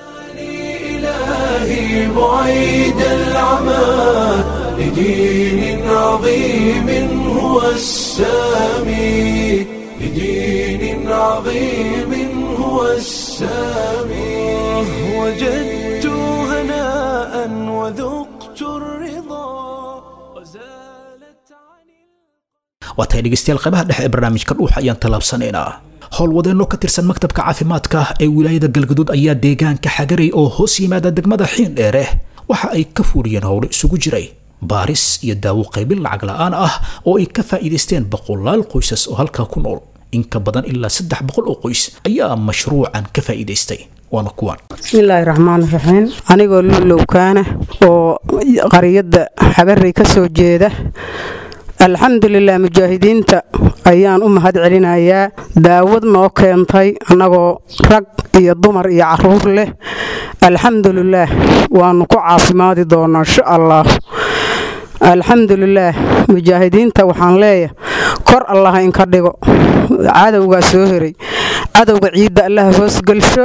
إلهي بعيد العمى لدين عظيم هو السامي لدين عظيم هو السامي وجدت هناء وذقت الرضا وزالت عن waa tahay dhegeystayaal qaybaha dhexe ee barnaamijka dhuuxa ayaan tallaabsanaynaa howlwadeenno ka tirsan maktabka caafimaadka ee wilaayada galgaduud ayaa deegaanka xagaray oo hoos yimaada degmada xiindheere waxa ay ka fuuliyeen howlo isugu jiray baaris iyo daawo qaybin lacag la'aan ah oo ay ka faa'iidaysteen boqolaal qoysas oo halkaa ku nool in ka badan ilaa saddex boqol oo qoys ayaa mashruucan ka faa'iidaystay waana kuwan bismillaahi raxmaan raxiim anigoo lulowkaana oo qariyadda xagarey ka soo jeeda alxamdulilah mujaahidiinta ayaan u mahad celinayaa daawad noo keentay annagoo rag iyo dumar iyo caruur leh alxamdulilaah waanu ku caafimaadi doonaa insha allah alxamdulilaah mujaahidiinta waxaan leeyahay kor allah inka dhigo cadowgaa soo heray cadowga ciidda allaha hoosgelsho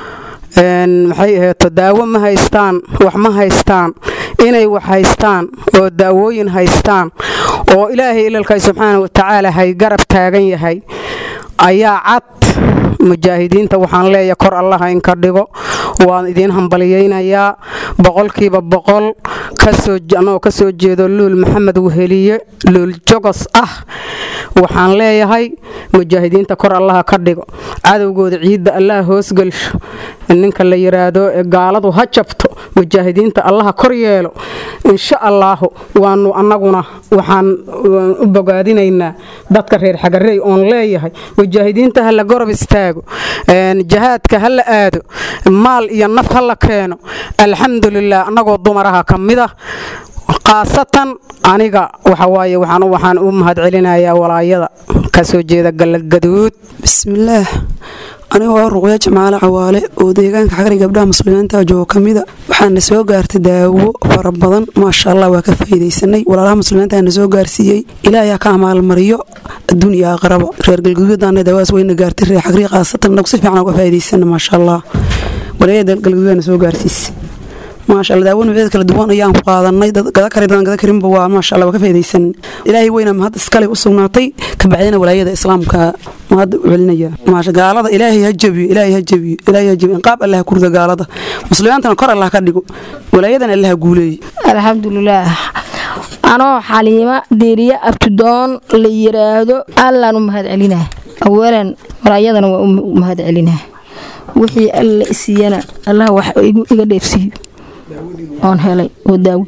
een, maxay aheeto daawo ma haystaan wax ma haystaan inay wax haystaan oo daawooyin haystaan oo ilaahay ilalkay subxaana wa tacaala hay garab taagan yahay ayaa cad mujaahidiinta waxaan leeyahay kor allaha inka dhigo waan idiin hambaliyaynayaa boqolkiiba boqol kasoo anagoo ka soo jeedo luul maxamed weheliye luul jogos ah waxaan leeyahay mujaahidiinta kor allaha ka dhigo cadowgooda ciidda allaha hoosgelsho ninka la yiraahdo ee gaaladu ha jabto mujaahidiinta allaha kor yeelo insha allaahu waanu annaguna waxaan waan u bogaadinaynaa dadka reer xagarey oon leeyahay mujaahidiinta ha la gorob istaago een, jihaadka ha la aado maal iyo naf ha la keeno alxamdulilah annagoo dumaraha ka mid ah khaasatan aniga waxawaaye waxaan waxaan u mahad celinayaa walaayada ka soo jeeda galagaduud bismillaah anigoo ruqya jamaale cawaale oo deegaanka xagri gabdhaha muslimiinta joogo ka mida waxaana soo gaartay daawo fara badan maasha allah waa ka faa'iidaysanay walaalaha muslimiinta na soo gaarsiiyey ilaahay ha ka amaalmariyo adduun iyo aqraba reer galgaduudana daawadas wayna gaartay reer xagri khaasatan nagu si fiican uga faa'iidaysana maasha allah walaayada galgaduudana soo gaarsiisay maasha allah daawo noocyada kala duwan ayaan ku qaadanay dad gada kari dadan gada karinba waa maasha allah waa ka faa'iidaysan ilaahay weyna mahad iskale u sugnaatay ka bacdina walaayada islaamka mahad u celinaya maasha gaalada ilaahay ha jabiyo ilaahay ha jabiyo ilaahay ha jabiyo inqaab allah ha kurda gaalada muslimiintana kor allah ka dhigo walaayadana allah ha guuleeyo alxamdulilaah anoo xaliima deriye abtudoon la yiraahdo allaan u mahad celinaa awalan walaayadana waa u mahad celinaa wixii alla isiiyana allah wax igu- iga dheefsiiyo oon helay oo daawo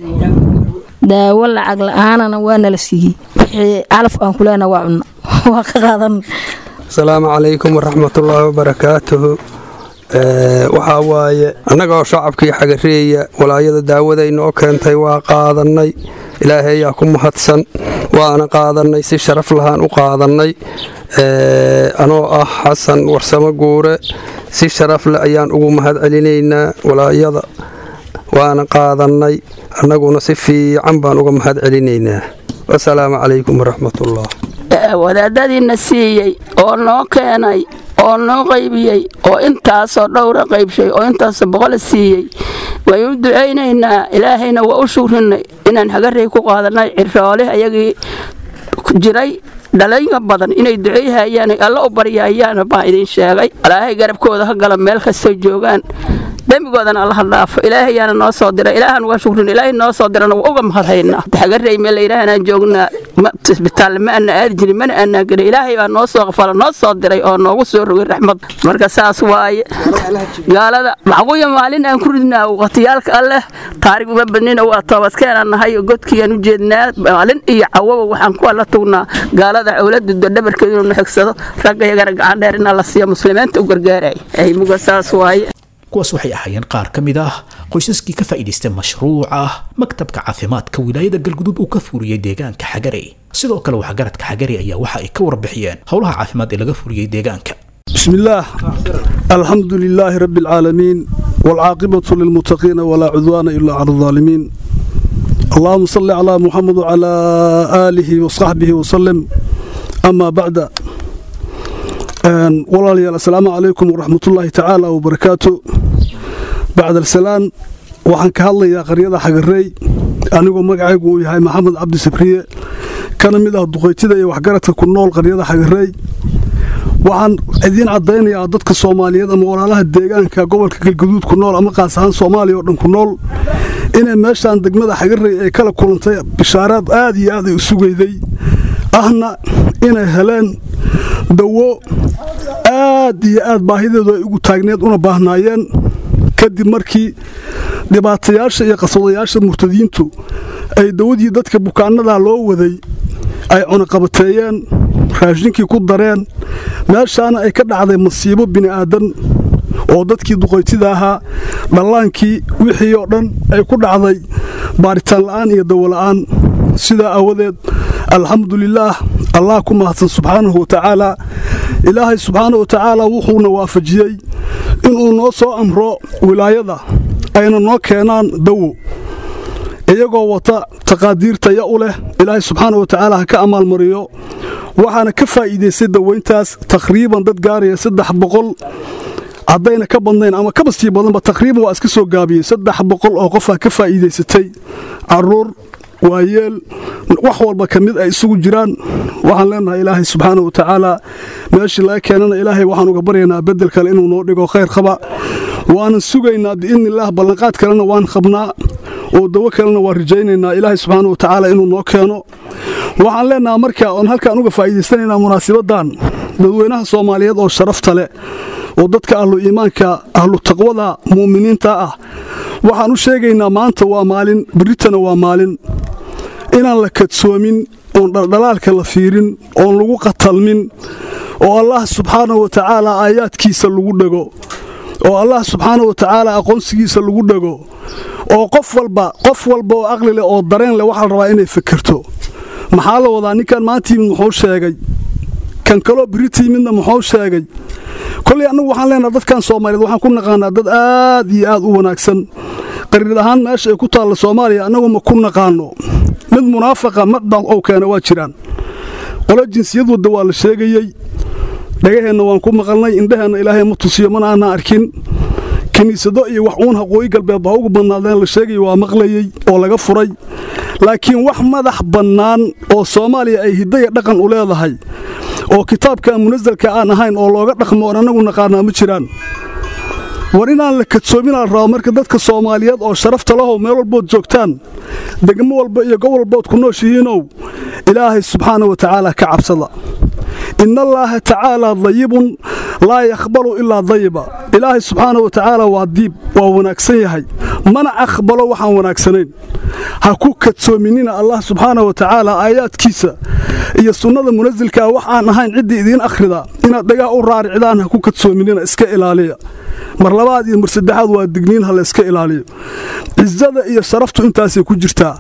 daawo lacag la-aanana waa nala siiyey wixii calaf aan ku leenaha waa cunno waa ka qaadan asalaamu calaykum waraxmatullaahi wabarakaatuhu Ee, waxaa waaye annagoo shacabkii xagareeya walaayada daawaday noo keentay waa qaadannay ilaahay ayaa ku mahadsan waana qaadannay si sharaf lahaan u qaadannay Ee, anoo ah xasan warsamo guure si sharaf leh ayaan ugu mahad celinaynaa walaayada waana qaadannay annaguna si fiican baan uga mahad celinaynaa wasalaamu calaykum waraxmatullah wadaadadiina siiyey oo noo keenay oo noo qaybiyey oo intaasoo dhowra qaybshay oo intaasoo boqola siiyey waynu ducaynaynaa ilaahayna waa u shugrinay inaan hagarey ku qaadanay ciroole ayagii jiray dhalinka badan inay duceeyhayaan alla u baryaayaan baan idin sheegay ilaahay garabkooda ha gala meel kastoo joogaan dembigoodana allaha dhaafo ilaahayaana noo soo diray ilaahan uga shukrin ilaahay noo soo dirana waa uga mahadhaynaa hagarey meel layidhaahanaan joognaa isbitaal ma ana aadi jirin mana aanaa gelin ilaahay baa noo soo qafala noo soo diray oo noogu soo rogay raxmad marka saas waaye gaalada maxquya maalin aan ku ridnaa waqtiyaalka alleh taarig uma badnina waa toobadkeenaan nahay oo godkiiaan u jeednaa maalin iyo cawaba waxaan ku alla tugnaa gaalada cowlada dhabarkeedu inuu xigsado ragga yagana gacan dheer inaa la siiyo muslimiinta u gargaaraya aymuga saas waaye kuwaas waxay ahaayeen qaar ka mid ah qoysaskii ka faa'iidaystay mashruuca maktabka caafimaadka wilaayada galgudud uu ka fuuriyey deegaanka xagarey sidoo kale waxgaradka xagarey ayaa waxa ay ka warbixiyeen howlaha caafimaad ee laga fuuriyey deegaanka بسم الله الحمد لله رب العالمين والعاقبة للمتقين ولا عدوان إلا على الظالمين اللهم صل على محمد وعلى آله وصحبه وسلم أما بعد walaalyaal assalaamu calaykum waraxmat ullaahi tacaala wabarakaatu bacd alsalaan waxaan ka hadlayaa qaryada xagarey anigoo magacaygu uu yahay maxamed cabdi sabriye kana mid ah duqaytida iyo waxgaradka ku nool qaryada xagarey waxaan idiin caddaynayaa dadka soomaaliyeed ama walaalaha deegaanka gobolka galguduud ku nool ama qaas ahaan soomaaliya oo dhan ku nool inay meeshaan degmada xagarey ay kala kulantay bishaaraad aad iyo aad ay u sugayday ahna inay heleen dawo aad iyo aad baahideedu ay ugu taagneed una baahnaayeen kadib markii dhibaatayaasha iyo qaswadayaasha murtadiintu ay dawadii dadka bukaanada loo waday ay cunaqabateeyeen raashinkii ku dareen meeshaana ay ka dhacday masiibo bini'aadan oo dadkii duqaytida ahaa dhallaankii wixii oo dhan ay ku dhacday baaritaan la'aan iyo dawola'aan sidaa aawadeed alxamdulilaah allah ku mahadsan subxaanahu wa tacaalaa ilaahay subxaanahu wa tacaala wuxuuna waafajiyey inuu noo soo amro wilaayada ayna noo keenaan dawo iyagoo wata taqaadiirtaya u leh ilaahay subxaana wa tacaala ha ka amaalmariyo waxaana ka faa'iidaystay dawayntaas taqriiban dad gaaraya saddex boqol haddayna ka badnayn ama kaba sii badanba taqriiban waa iska soo gaabiyey saddex boqol oo qofaa ka faa'iidaysatay caruur waayeel wax walba ka mid ay isugu jiraan waxaan leenahay ilaahay subxaana wa tacaala meeshii laga keenana ilaahay waxaan uga baryaynaa bedel kale inuu noo dhigo khayr qaba waanan sugaynaa biidnillaah ballanqaad kalena waan qabnaa oo dawo kalena waan rajaynaynaa ilaahay subxaana wa tacaala inuu noo keeno waxaan leenaha marka oon halkaan uga faa'iidaysanaynaa munaasibaddan dadweynaha soomaaliyeed oo sharafta leh oo dadka ahlu iimaanka ahlu taqwada mu'miniinta ah waxaan u sheegaynaa maanta waa maalin berritana waa maalin inaan la kadsoomin oon dhaldhalaalka la fiirin oon lagu qatalmin oo allah subxaana wa tacaala aayaadkiisa lagu dhego oo allah subxaana wa tacaala aqoonsigiisa lagu dhego oo qof walba qof walba oo aqli leh oo dareen leh waxaa la rabaa inay fikirto maxaa la wadaa ninkan maanta yimid muxuu sheegay kan kaloo birita yimidna muxuu sheegay koley annagu waxaan leenaha dadkan soomaaliyeed waxaan ku naqaanaa dad aad iyo aad u wanaagsan qariir ahaan meesha ay ku taalla soomaaliya annagu ma ku naqaano mid munaafaqa madbad ou keena waa jiraan qolo jinsiyad wadda waa la sheegayey dhagaheenna waan ku maqalnay indhaheenna ilaahay ma tusiyo mana aanaa arkin kiniisado iyo wax uun haqooyi galbeed baa ugu badnaadeen la sheegaya waa maqlayey oo laga furay laakiin wax madax bannaan oo soomaaliya ay hiddaya dhaqan u leedahay oo kitaabka munasalka aan ahayn oo looga dhaqmo oon annagu naqaanaa ma jiraan war inaan la kadsoominaa rabo marka dadka soomaaliyeed oo sharafta lahow meel walbood joogtaan degmo walba iyo gobol walbood ku nooshihiinow ilaahay subxaana wa tacaala ka cabsada in allaaha tacaalaa dayibun laa yaqbalu ilaa dayiba ilaahay subxaana wa tacaala waa diib waa wanaagsan yahay mana aqbalo waxaan wanaagsanayn ha ku kadsoominina allah subxaana wa tacaala aayaadkiisa iyo sunnada munasilkaa wax aan ahayn ciddii idiin akhrida inaad dhagaa u raaricdaan ha ku kadsoominina iska ilaaliya mar labaad iyo mar saddexaad waa digniin ha la iska ilaaliyo cisada iyo sharaftu intaasay ku jirtaa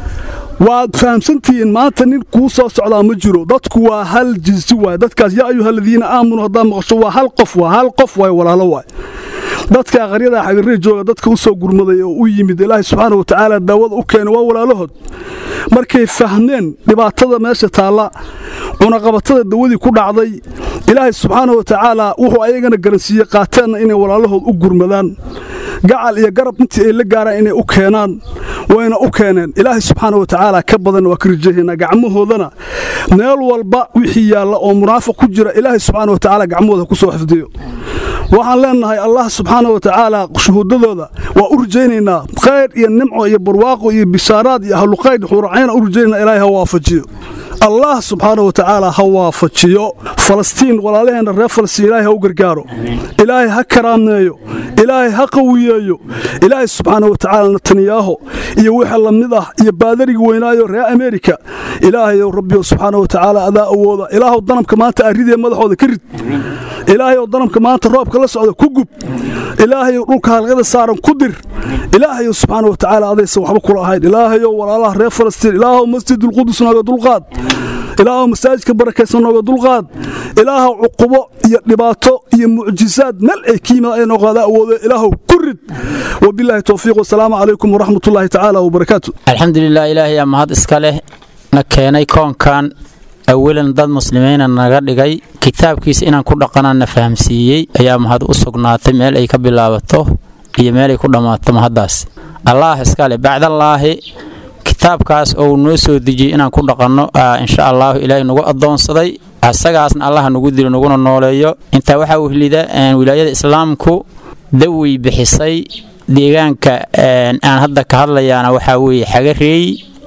waad fahamsantihiin maanta nin kuu soo socdaa ma jiro dadku waa hal jinsi waay dadkaas yaa ayuha aladiina aamanuu haddaa maqasho waa hal qof waa hal qof waay walaalo waay dadka qaryada xagarrey jooga dadka u soo gurmaday oo u yimid ilaahay subxaana wa tacaala daawada u keena waa walaalahood markay fahmeen dhibaatada meesha taalla cunaqabatada dawadii ku dhacday ilaahay subxaana wa tacaala wuxuu ayagana garansiiyey qaateenna inay walaalahood u gurmadaan gacal iyo garab intii ay la gaaraan inay u keenaan wayna u keeneen ilaahay subxaana wa tacaala ka badan waa ka rajahaynaa gacmahoodana meel walba wixii yaalla oo munaafiq ku jira ilaahay subxaana wa tacaala gacmahooda ku soo xifdiyo waxaan leenahay allah subxaana wa tacaala shuhuudadooda waa u rajaynaynaa khayr iyo nimco iyo barwaaqo iyo bishaaraad iyo ahlukhayr xuuracayna u rajaynaa ilaahay ha waafajiyo allah subxaana wa tacaala ha waafajiyo falastiin walaalaheenna reer falastiin ilaahay ha u gargaaro ilaahay ha karaameeyo ilaahay ha qawiyeeyo ilaahay subxaana wa tacaala netaniyaaho iyo wixii la mid ah iyo baadarigi weynaayo reer ameerika ilaahayow rabbiyo subxaana wa tacaala adaa awooda ilaahow danabka maanta arridee madaxooda ka rid ilaahayow danabka maanta roobka la socda ku gub ilaahayow dhulka halqada saaran ku dir ilaahayow subxaana wa tacaala adaysan waxba kula ahayn ilaahayow walaalaha reer falastiin ilaahow masjidulqudus nooga dulqaad ilaahow masaajidka barakaysan nooga dulqaad ilaahow cuqubo iyo dhibaato iyo mucjisaad meel ay ka yimid ay noqoda awoodo ilaahow ku rid wabilaahi towfiiq wasalaamu calaykum waraxmatullaahi tacaala wabarakaatu alxamdulilah ilaahay aa mahad iska leh na keenay koonkan awalan dad muslimiina naga dhigay kitaabkiisa inaan ku dhaqanaan na fahamsiiyey ayaa mahad u sugnaatay meel ay ka bilaabato iyo meel ay ku dhammaato mahaddaas allaah iska leh bacdallaahi kitaabkaas oo noo soo dejiyey inaan ku dhaqanno insha allaahu ilaahay nagu addoonsaday asagaasna allaha nagu dilo naguna nooleeyo intaa waxaa wehlida wilaayada islaamku dawey bixisay deegaanka aan hadda ka hadlayaana waxaa weeye xagareey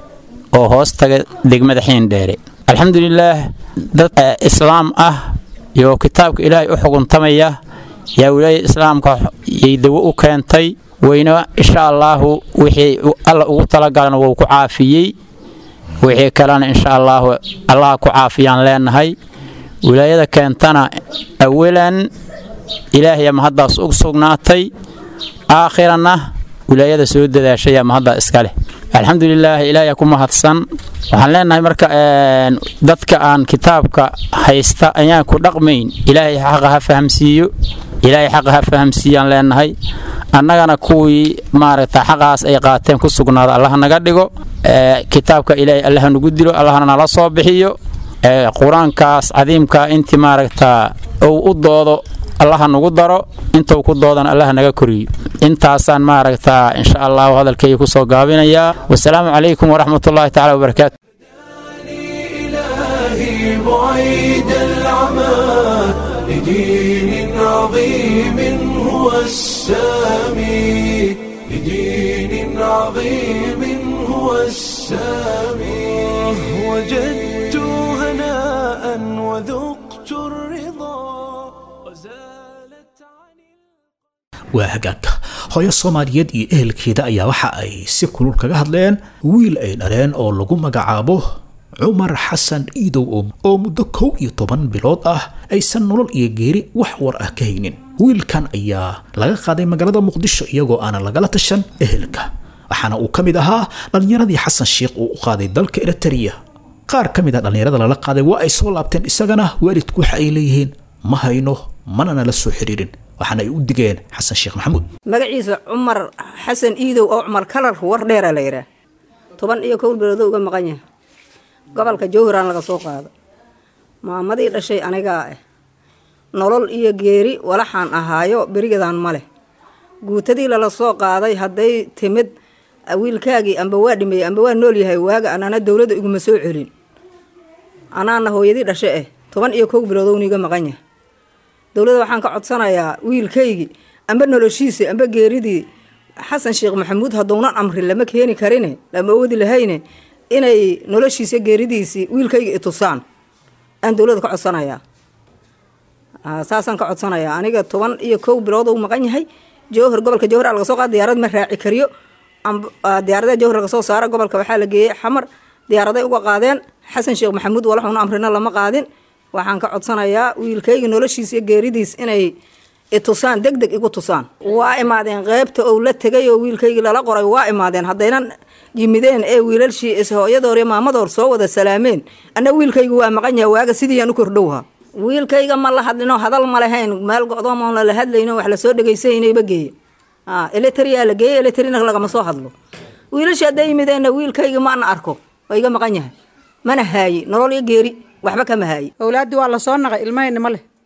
oo hoos taga degmada xiindheere alxamdulilaah dad islaam ah iyo kitaabka ilaahay u xuguntamaya yaa wilaayada islaamka yay dawo u keentay weyna insha allaahu wixii alla ugu talagalana wuu ku caafiyey wixii kalena insha allaahu allaha ku caafiyaan leenahay wilaayada keentana awalan ilaahaya mahaddaas u sugnaatay aakhirana wilaayada soo dadaashaya mahaddaa iska leh alxamdulilaah ilaahay ku mahadsan waxaan leenahay marka dadka aan kitaabka haysta ayaan ku dhaqmayn ilaahay xaqa ha fahamsiiyo ilaahay xaqa ha fahamsiiyaan leenahay annagana kuwii maaragta xaqaas ay qaateen ku sugnaada allaha naga dhigo kitaabka ilaahay allaha nagu dilo allahna nala soo bixiyo qur-aankaas cadiimka intii maaragta uu u doodo allaha nagu daro intuu ku doodana allaha naga koriyo intaasaan maaragtaa insha allahu hadalkayga kusoo gaabinayaa wasalaamu calaykum waraxmatullaahi tacala wabarakaatu بعيد العمى لدين عظيم هو السامي لدين عظيم هو السامي وجدت هناء وذقت الرضا waa hagaagka hooyo soomaaliyeed iyo ehelkeeda ayaa waxa ay si kulul kaga hadleen wiil ay dhaleen oo lagu magacaabo cumar xasan iidow oo muddo kow iyo toban bilood ah aysan nolol iyo geeri wax war ah ka haynin wiilkan ayaa laga qaaday magaalada muqdisho iyagoo aanan lagala tashan ehelka waxaana uu ka mid ahaa dhallinyaradii xasan sheikh uu u qaaday dalka eritrea qaar ka mid a dhallinyarada lala qaaday waa ay soo laabteen isagana waalidku waxa ay leeyihiin ma hayno mana nala soo xiriirin waxaana ay u digeen xasan sheekh maxamuud magaciisa cumar xasan iidow oo cumar kalar war dheera la yidhaah toban iyo kowl biloodoo uga maqan yahay gobolka jowhiraan laga soo qaado maamadii dhashay anigaa ah nolol iyo geeri walaxaan ahaayo berigadaan ma leh guutadii lala soo qaaday hadday timid wiilkaagii amba waa dhimeeyey amba waa nool yahay waaga anana dowladda iguma soo celin anaana hooyadii dhashe ah toban iyo kow biloodowna iga maqan yahay dowladda waxaan ka codsanayaa wiilkaygii amba noloshiisii amba geeridii xasan sheekh maxamuud haddownan amri lama keeni karine lama oodi lahayne inay noloshiisa geeridiisii wiilkayga itusaan aan dowladda ka codsanayaa saasaan ka codsanayaa aniga toban iyo kow bilood uu maqan yahay jowhar gobolka jowhar laga soo qaada diyaarad ma raaci kariyo diyaarada jowhar laga soo saara gobolka waxaa la geeyey xamar diyaaraday uga qaadeen xasan sheekh maxamuud walaxuna amrina lama qaadin waxaan ka codsanayaa wiilkayga noloshiisa iyo geeridiis inay itusaan deg deg igu tusaan waa imaadeen qeybta ou la tegay oo wiilkaygii lala qoray waa imaadeen haddaynan yimideen ee wiilashii ishooyadoor iyo maamadoor soo wada salaameen anna wiilkayga waa maqan yahay waaga sidiiyaan u kordhowha wiilkayga ma la hadlino hadal ma lahayn meel go'doomoon la hadlayno wax lasoo dhegaysanayba geeye eletriyaa la geeye eletrina lagama soo hadlo wiilashii hadday yimideenna wiilkayga maana arko waa iga maqan yahay mana haaye nolol iyo geeri waxba kama haaye owlaaddii waa la soo naqay ilmahayna ma leh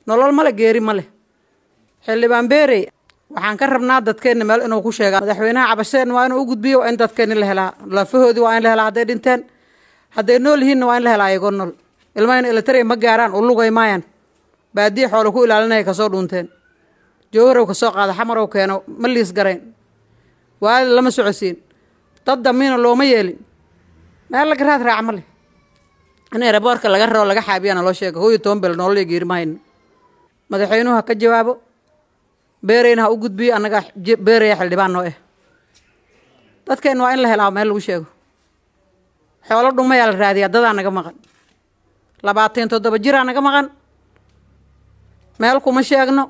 nolol male geeri ma leh xildhibaan beerey waxaan ka rabnaa dadkeenna meel inuu ku sheegaa madaxweynaha cabasheen waa inuu u gudbiyo waa in dadkeenni la helaa lafahoodii waa in la helaa hadday dhinteen hadday nool yihiinna waa in la helaa ayagoo nool ilmahayna elitaria ma gaaraan u lugay maayaan baadiya xoolo ku ilaalinaya kasoo dhuunteen jowharow kasoo qaada xamarow keeno ma liis garayn waali lama socosiin dad damiina looma yeelin meel laga raad raaca ma leh in eraboorka laga raro laga xaabiyana loo sheega hooyo toban bel nolol iyo geeri ma hayno madaxweynuhu ha ka jawaabo beereyna ha u gudbiyo annaga beeraya xildhibaan noo eh dadkeenna waa in la helaa meel lagu sheego xoolo dhumayaa la raadiyaa dadaa naga maqan labaatan toddoba jiraa naga maqan meel kuma sheegno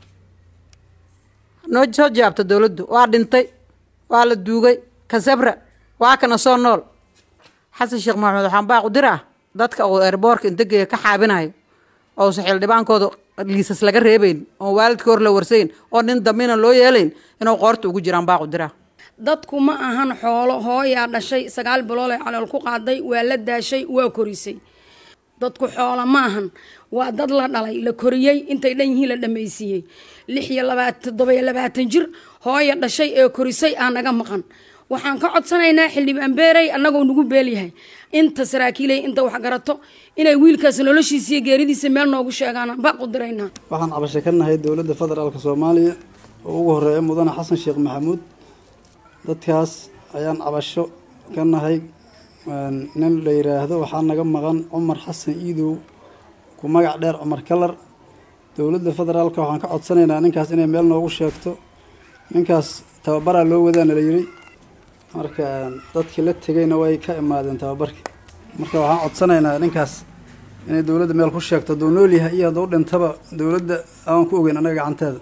noo soo jaabta dowladdu waa dhintay waa la duugay kasabra waa kana soo nool xasan sheekh maxamed waxaan baaq u diraa dadka uu eerboorka intageeya ka xaabinayo ousa xildhibaankooda liisas laga reebayn oo waalidka hor la warsayn oo nin dambina loo yeelayn inuu qoorta ugu jiraan baaq u diraa dadku ma ahan xoolo hooyaa dhashay sagaal biloolay calool ku qaaday waa la daashay waa korisay dadku xoolo ma ahan waa dad la dhalay la koriyey intay dhan yihiin la dhammaysiiyey lix iyo labaatan toddoba iyo labaatan jir hooya dhashay ee korisay aa naga maqan waxaan ka codsanaynaa xildhibaan beerey annagoo nagu beelyahay inta saraakiilay inta wax garato inay wiilkaas noloshiisa iyo geeridiisa meel noogu sheegaan baaq u diraynaa waxaan cabasho ka nahay dowladda federaalka soomaaliya oo ugu horeeya mudane xasan sheekh maxamuud dadkaas ayaan cabasho ka nahay nin la yiraahdo waxaa naga maqan cumar xasan iidow ku magac dheer cumar kalar dowladda federaalka waxaan ka codsanaynaa ninkaas inay meel noogu sheegto ninkaas tababaraa loo wadaana la yiri marka dadkii la tegayna way ka imaadeen tababarkii marka waxaan codsanaynaa ninkaas inay dowladda meel ku sheegto hadduu nool yahay iyo hadduu dhintaba dowladda aan ku ogeyn annaga gacanteeda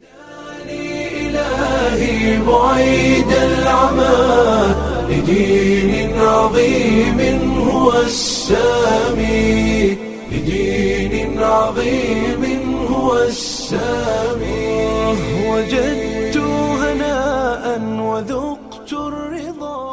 إلهي بعيد العمى لدين عظيم هو السامي لدين عظيم هو السامي وجدت هناء وذقت الرضا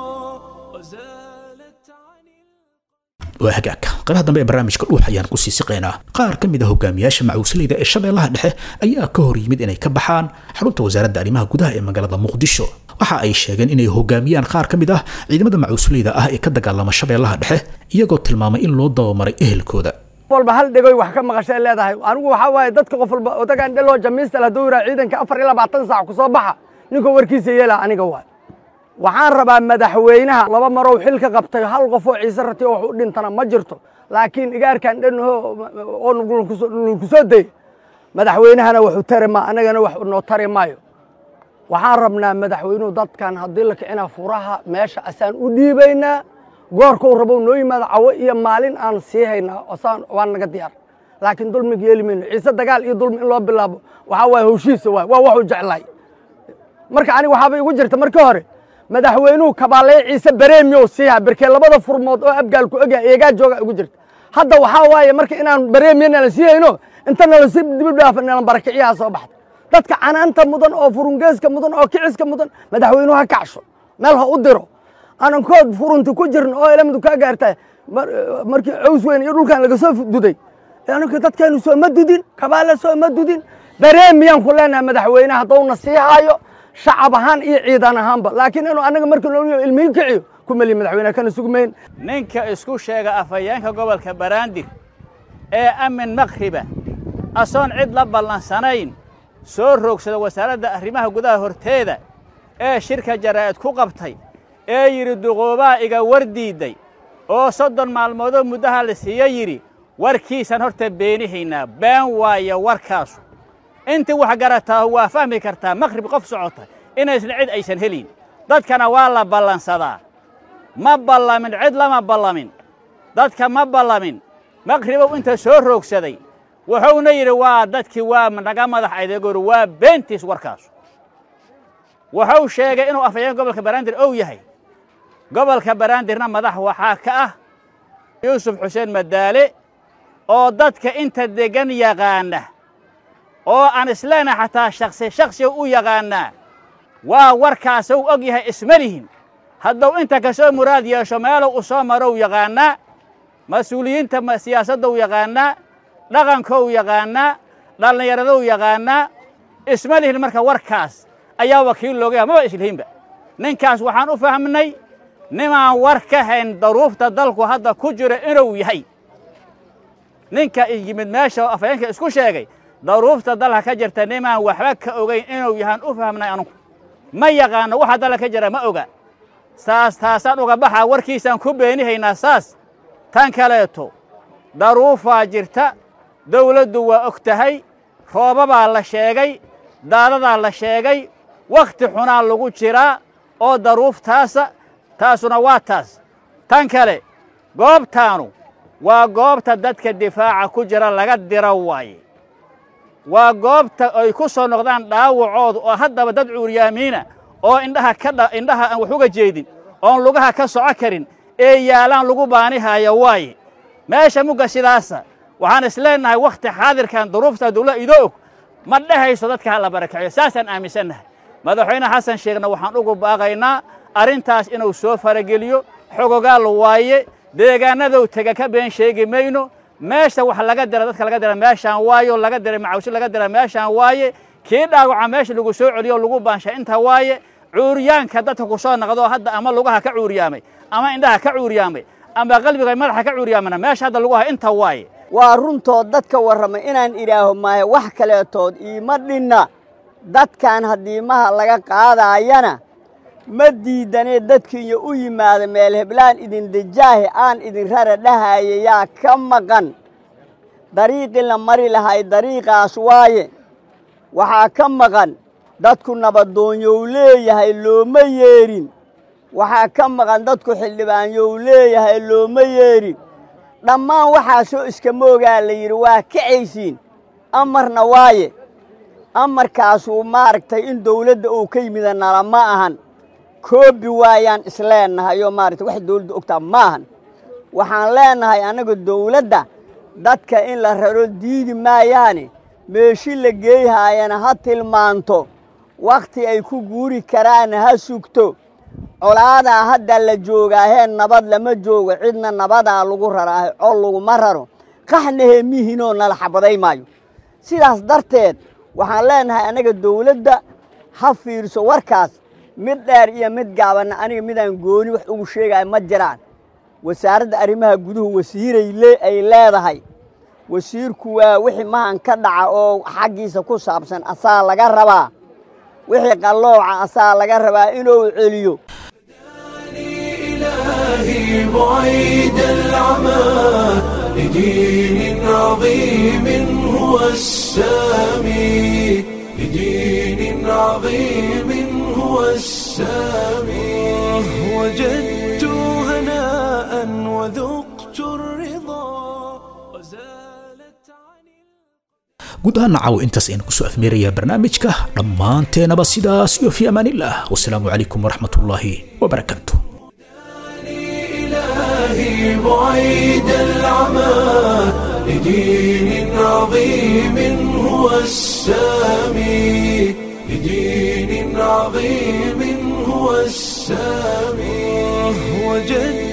waa hagaagka qaybaha dambe ee barnaamijka dhuux ayaan kusii siqaynaa qaar ka mid a hogaamiyaasha macuusleyda ee shabeellaha dhexe ayaa ka hor yimid inay ka baxaan xarunta wasaaradda arrimaha gudaha ee magaalada muqdisho waxa ay sheegeen inay hogaamiyaan qaar ka mid ah ciidamada macuusleyda ah ee ka dagaalama shabeellaha dhexe iyagoo tilmaamay in loo dabamaray ehelkooda walba hal dhegoy wax ka maqashay leedahay anigu waxaa waaye dadka qof walba odagaan dheloo jamiistal hadduu yiraa ciidanka afar iyo labaatan saac ku soo baxa ninkuu warkiisa yeelaa aniga waay waxaan rabaa madaxweynaha laba marow xil ka qabtay hal qof oo ciise rati oo wax u dhintana ma jirto laakiin igaarkan dhanho oo nulku soo dayay madaxweynahana waxu tari maa anagana wax noo tari maayo waxaan rabnaa madaxweynuhu dadkan haddii la kicinaa furaha meesha asaan u dhiibaynaa goorkuu rabow noo yimaado cawo iyo maalin aan sii haynaa osaan waa naga diyaar laakiin dulmiga yeeli mayno ciise dagaal iyo dulmi in loo bilaabo waxaa waaye hawshiisa waay waa waxuu jeclaay marka aniga waxaaba igu jirta markii hore madaxweynuhu kabaaleeye ciise bareemiyow siiha berkee labada furmood oo abgaal ku egya eegaa jooga igu jirta hadda waxaa waaye marka inaan bareemiyo nala sii hayno inta nala si dib dhaafa nalan barakiciyaha soo baxda dadka canaanta mudan oo furungeeska mudan oo kiciska mudan madaxweynuhu ha kacsho meel ha u diro anankood furunti ku jirin oo ilamadu kaa gaartaa markii caws weyn iyo dhulkan laga soo duday anaka dadkeenu soo ma dudin kabaale soo ma dudin bareemiyaan ku leenahay madaxweynaha haddowna sii haayo shacab ahaan iyo ciidan ahaanba laakiin inuu anaga markii loo ilmihi kiciyo ku meliya madaxweynaha kana sugmayn ninka isku sheega afhayeenka gobolka baraandir ee amin makriba asoon cid la ballansanayn soo roogsada wasaaradda arrimaha gudaha horteeda ee shirka jaraa'id ku qabtay ee yidhi duquubaa iga war diidday oo soddon maalmoodoo muddaha la siiya yidhi warkiisan horta beenihaynaa been waayo warkaasu intii wax garataa waa fahmi kartaa makhrib qof socota inaysna cid aysan helin dadkana waa la ballansadaa ma ballamin cid lama ballamin dadka ma ballamin makhribow inta soo roogsaday wuxuuna yidhi waa dadkii waa naga madax adeegoori waa beentiis warkaasu wuxuu sheegay inuu afhayeen gobolka baraandir ow yahay gobolka baraandirna madax waxaa ka ah yuusuf xuseen madaale oo dadka inta deggan yaqaana oo aan isleenaha xataa shaksi shaksiga u yaqaannaa waa warkaasuu og yahay isma lihin hadduu inta ka soo muraad yeesho meelow u soo marow yaqaannaa mas-uuliyiinta siyaasaddow yaqaannaa dhaqankou yaqaannaa dhallinyaradou yaqaanaa isma lihin marka warkaas ayaa wakiil looga yaha maba islihinba ninkaas waxaan u fahmnay nimaan war ka hayn daruufta dalku hadda ku jira inuu yahay ninka yimid meesha afhayeenka isku sheegay daruufta dalka ka jirta nimaan waxba ka ogayn inuu yahaan u fahmnay anugu ma yaqaano waxa dalka ka jira ma oga saas taasaan uga baxaa warkiisaan ku beenihaynaa saas tan kaleeto daruufaa jirta dawladdu waa og tahay roobabaa la sheegay daadadaa la sheegay wakhti xunaa lagu jiraa oo daruuftaasa taasuna waa taas tan kale goobtaanu waa goobta dadka difaaca ku jira laga diro waaye waa goobta ay ku soo noqdaan dhaawacoodu oo haddaba dad cuuryaamiina oo indhaha ka indhaha aan wax uga jeedin oon lugaha ka soco karin ee yaalaan lagu baanihaayo waaye meesha mugga sidaasa waxaan isleennahay wakhti xaadirkan duruufta dawladda idoo og ma dhehayso dadka ha la barakaciyo saasaan aaminsannahay madaxweyne xasan sheekhna waxaan ugu baaqaynaa arrintaas inuu soo farageliyo xogogaal waaye deegaanadow tega ka been sheegi mayno meesha wax laga dira dadka laga dira meeshaan waayo laga diray macawsi laga dira meeshaan waaye kii dhaawaca meesha lagu soo celiyo lagu baansha inta waaye cuuryaanka dadka ku soo naqdo hadda ama lugaha ka cuuryaamay ama indhaha ka cuuryaamay ama qalbiga madaxa ka cuuryaamana meesha hadda lagu hayo inta waaye waa runtood dadka warramay inaan idhaaho maahe wax kaleetood iima dhinna dadkan haddiimaha laga qaadaayana ma diidanee dadkiiyo u yimaada meel heblaan idin dejaahe aan idin rara dhahaaye yaa ka maqan dariiqii la mari lahay dariiqaas waaye waxaa ka maqan dadku nabadoonyow leeyahay looma yeedhin waxaa ka maqan dadku xildhibaanyow leeyahay looma yeedhin dhammaan waxaasoo iskama ogaa la yidhi waa kacaysiin amarna waaye amarkaasuu maaragtay in dawladda uu ka yimida nala ma ahan koobi waayaan isleennahay oo maaragtay wax dawladda ogtaa ma ahan waxaan leennahay annaga dawladda dadka in la raro diidi maayaane meeshi la geeyhaayana ha tilmaanto wakhti ay ku guuri karaana ha sugto colaadaa hadda la joogaahee nabad lama joogo cidna nabadaa lagu raraahe col laguma raro qaxna heemihiinoo nala xabaday maayo sidaas darteed waxaan leennahay annaga dawladda ha fiirso warkaas mid dheer iyo mid gaabanna aniga midaan gooni wax ugu sheegaya ma jiraan wasaaradda arrimaha guduhu wasiiray ay leedahay wasiirku waa wixii mahan ka dhaca oo xaggiisa ku saabsan asaa laga rabaa wixii qallooca asaa laga rabaa inuu celiyo إلهي بعيد العمى لدين عظيم هو السامي لدين عظيم هو السامي وجدت هناء وذقت الرضا guud ahaan nacaw intaas ayaan kusoo afmeerayaa barnaamijka dhammaanteenaba sidaas iyo fi amaanillaah wasalaamu calaykum waraxmatullaahi wabarakaatu إلهي بعيد العمى لدين عظيم هو السامي لدين عظيم هو السامي وجد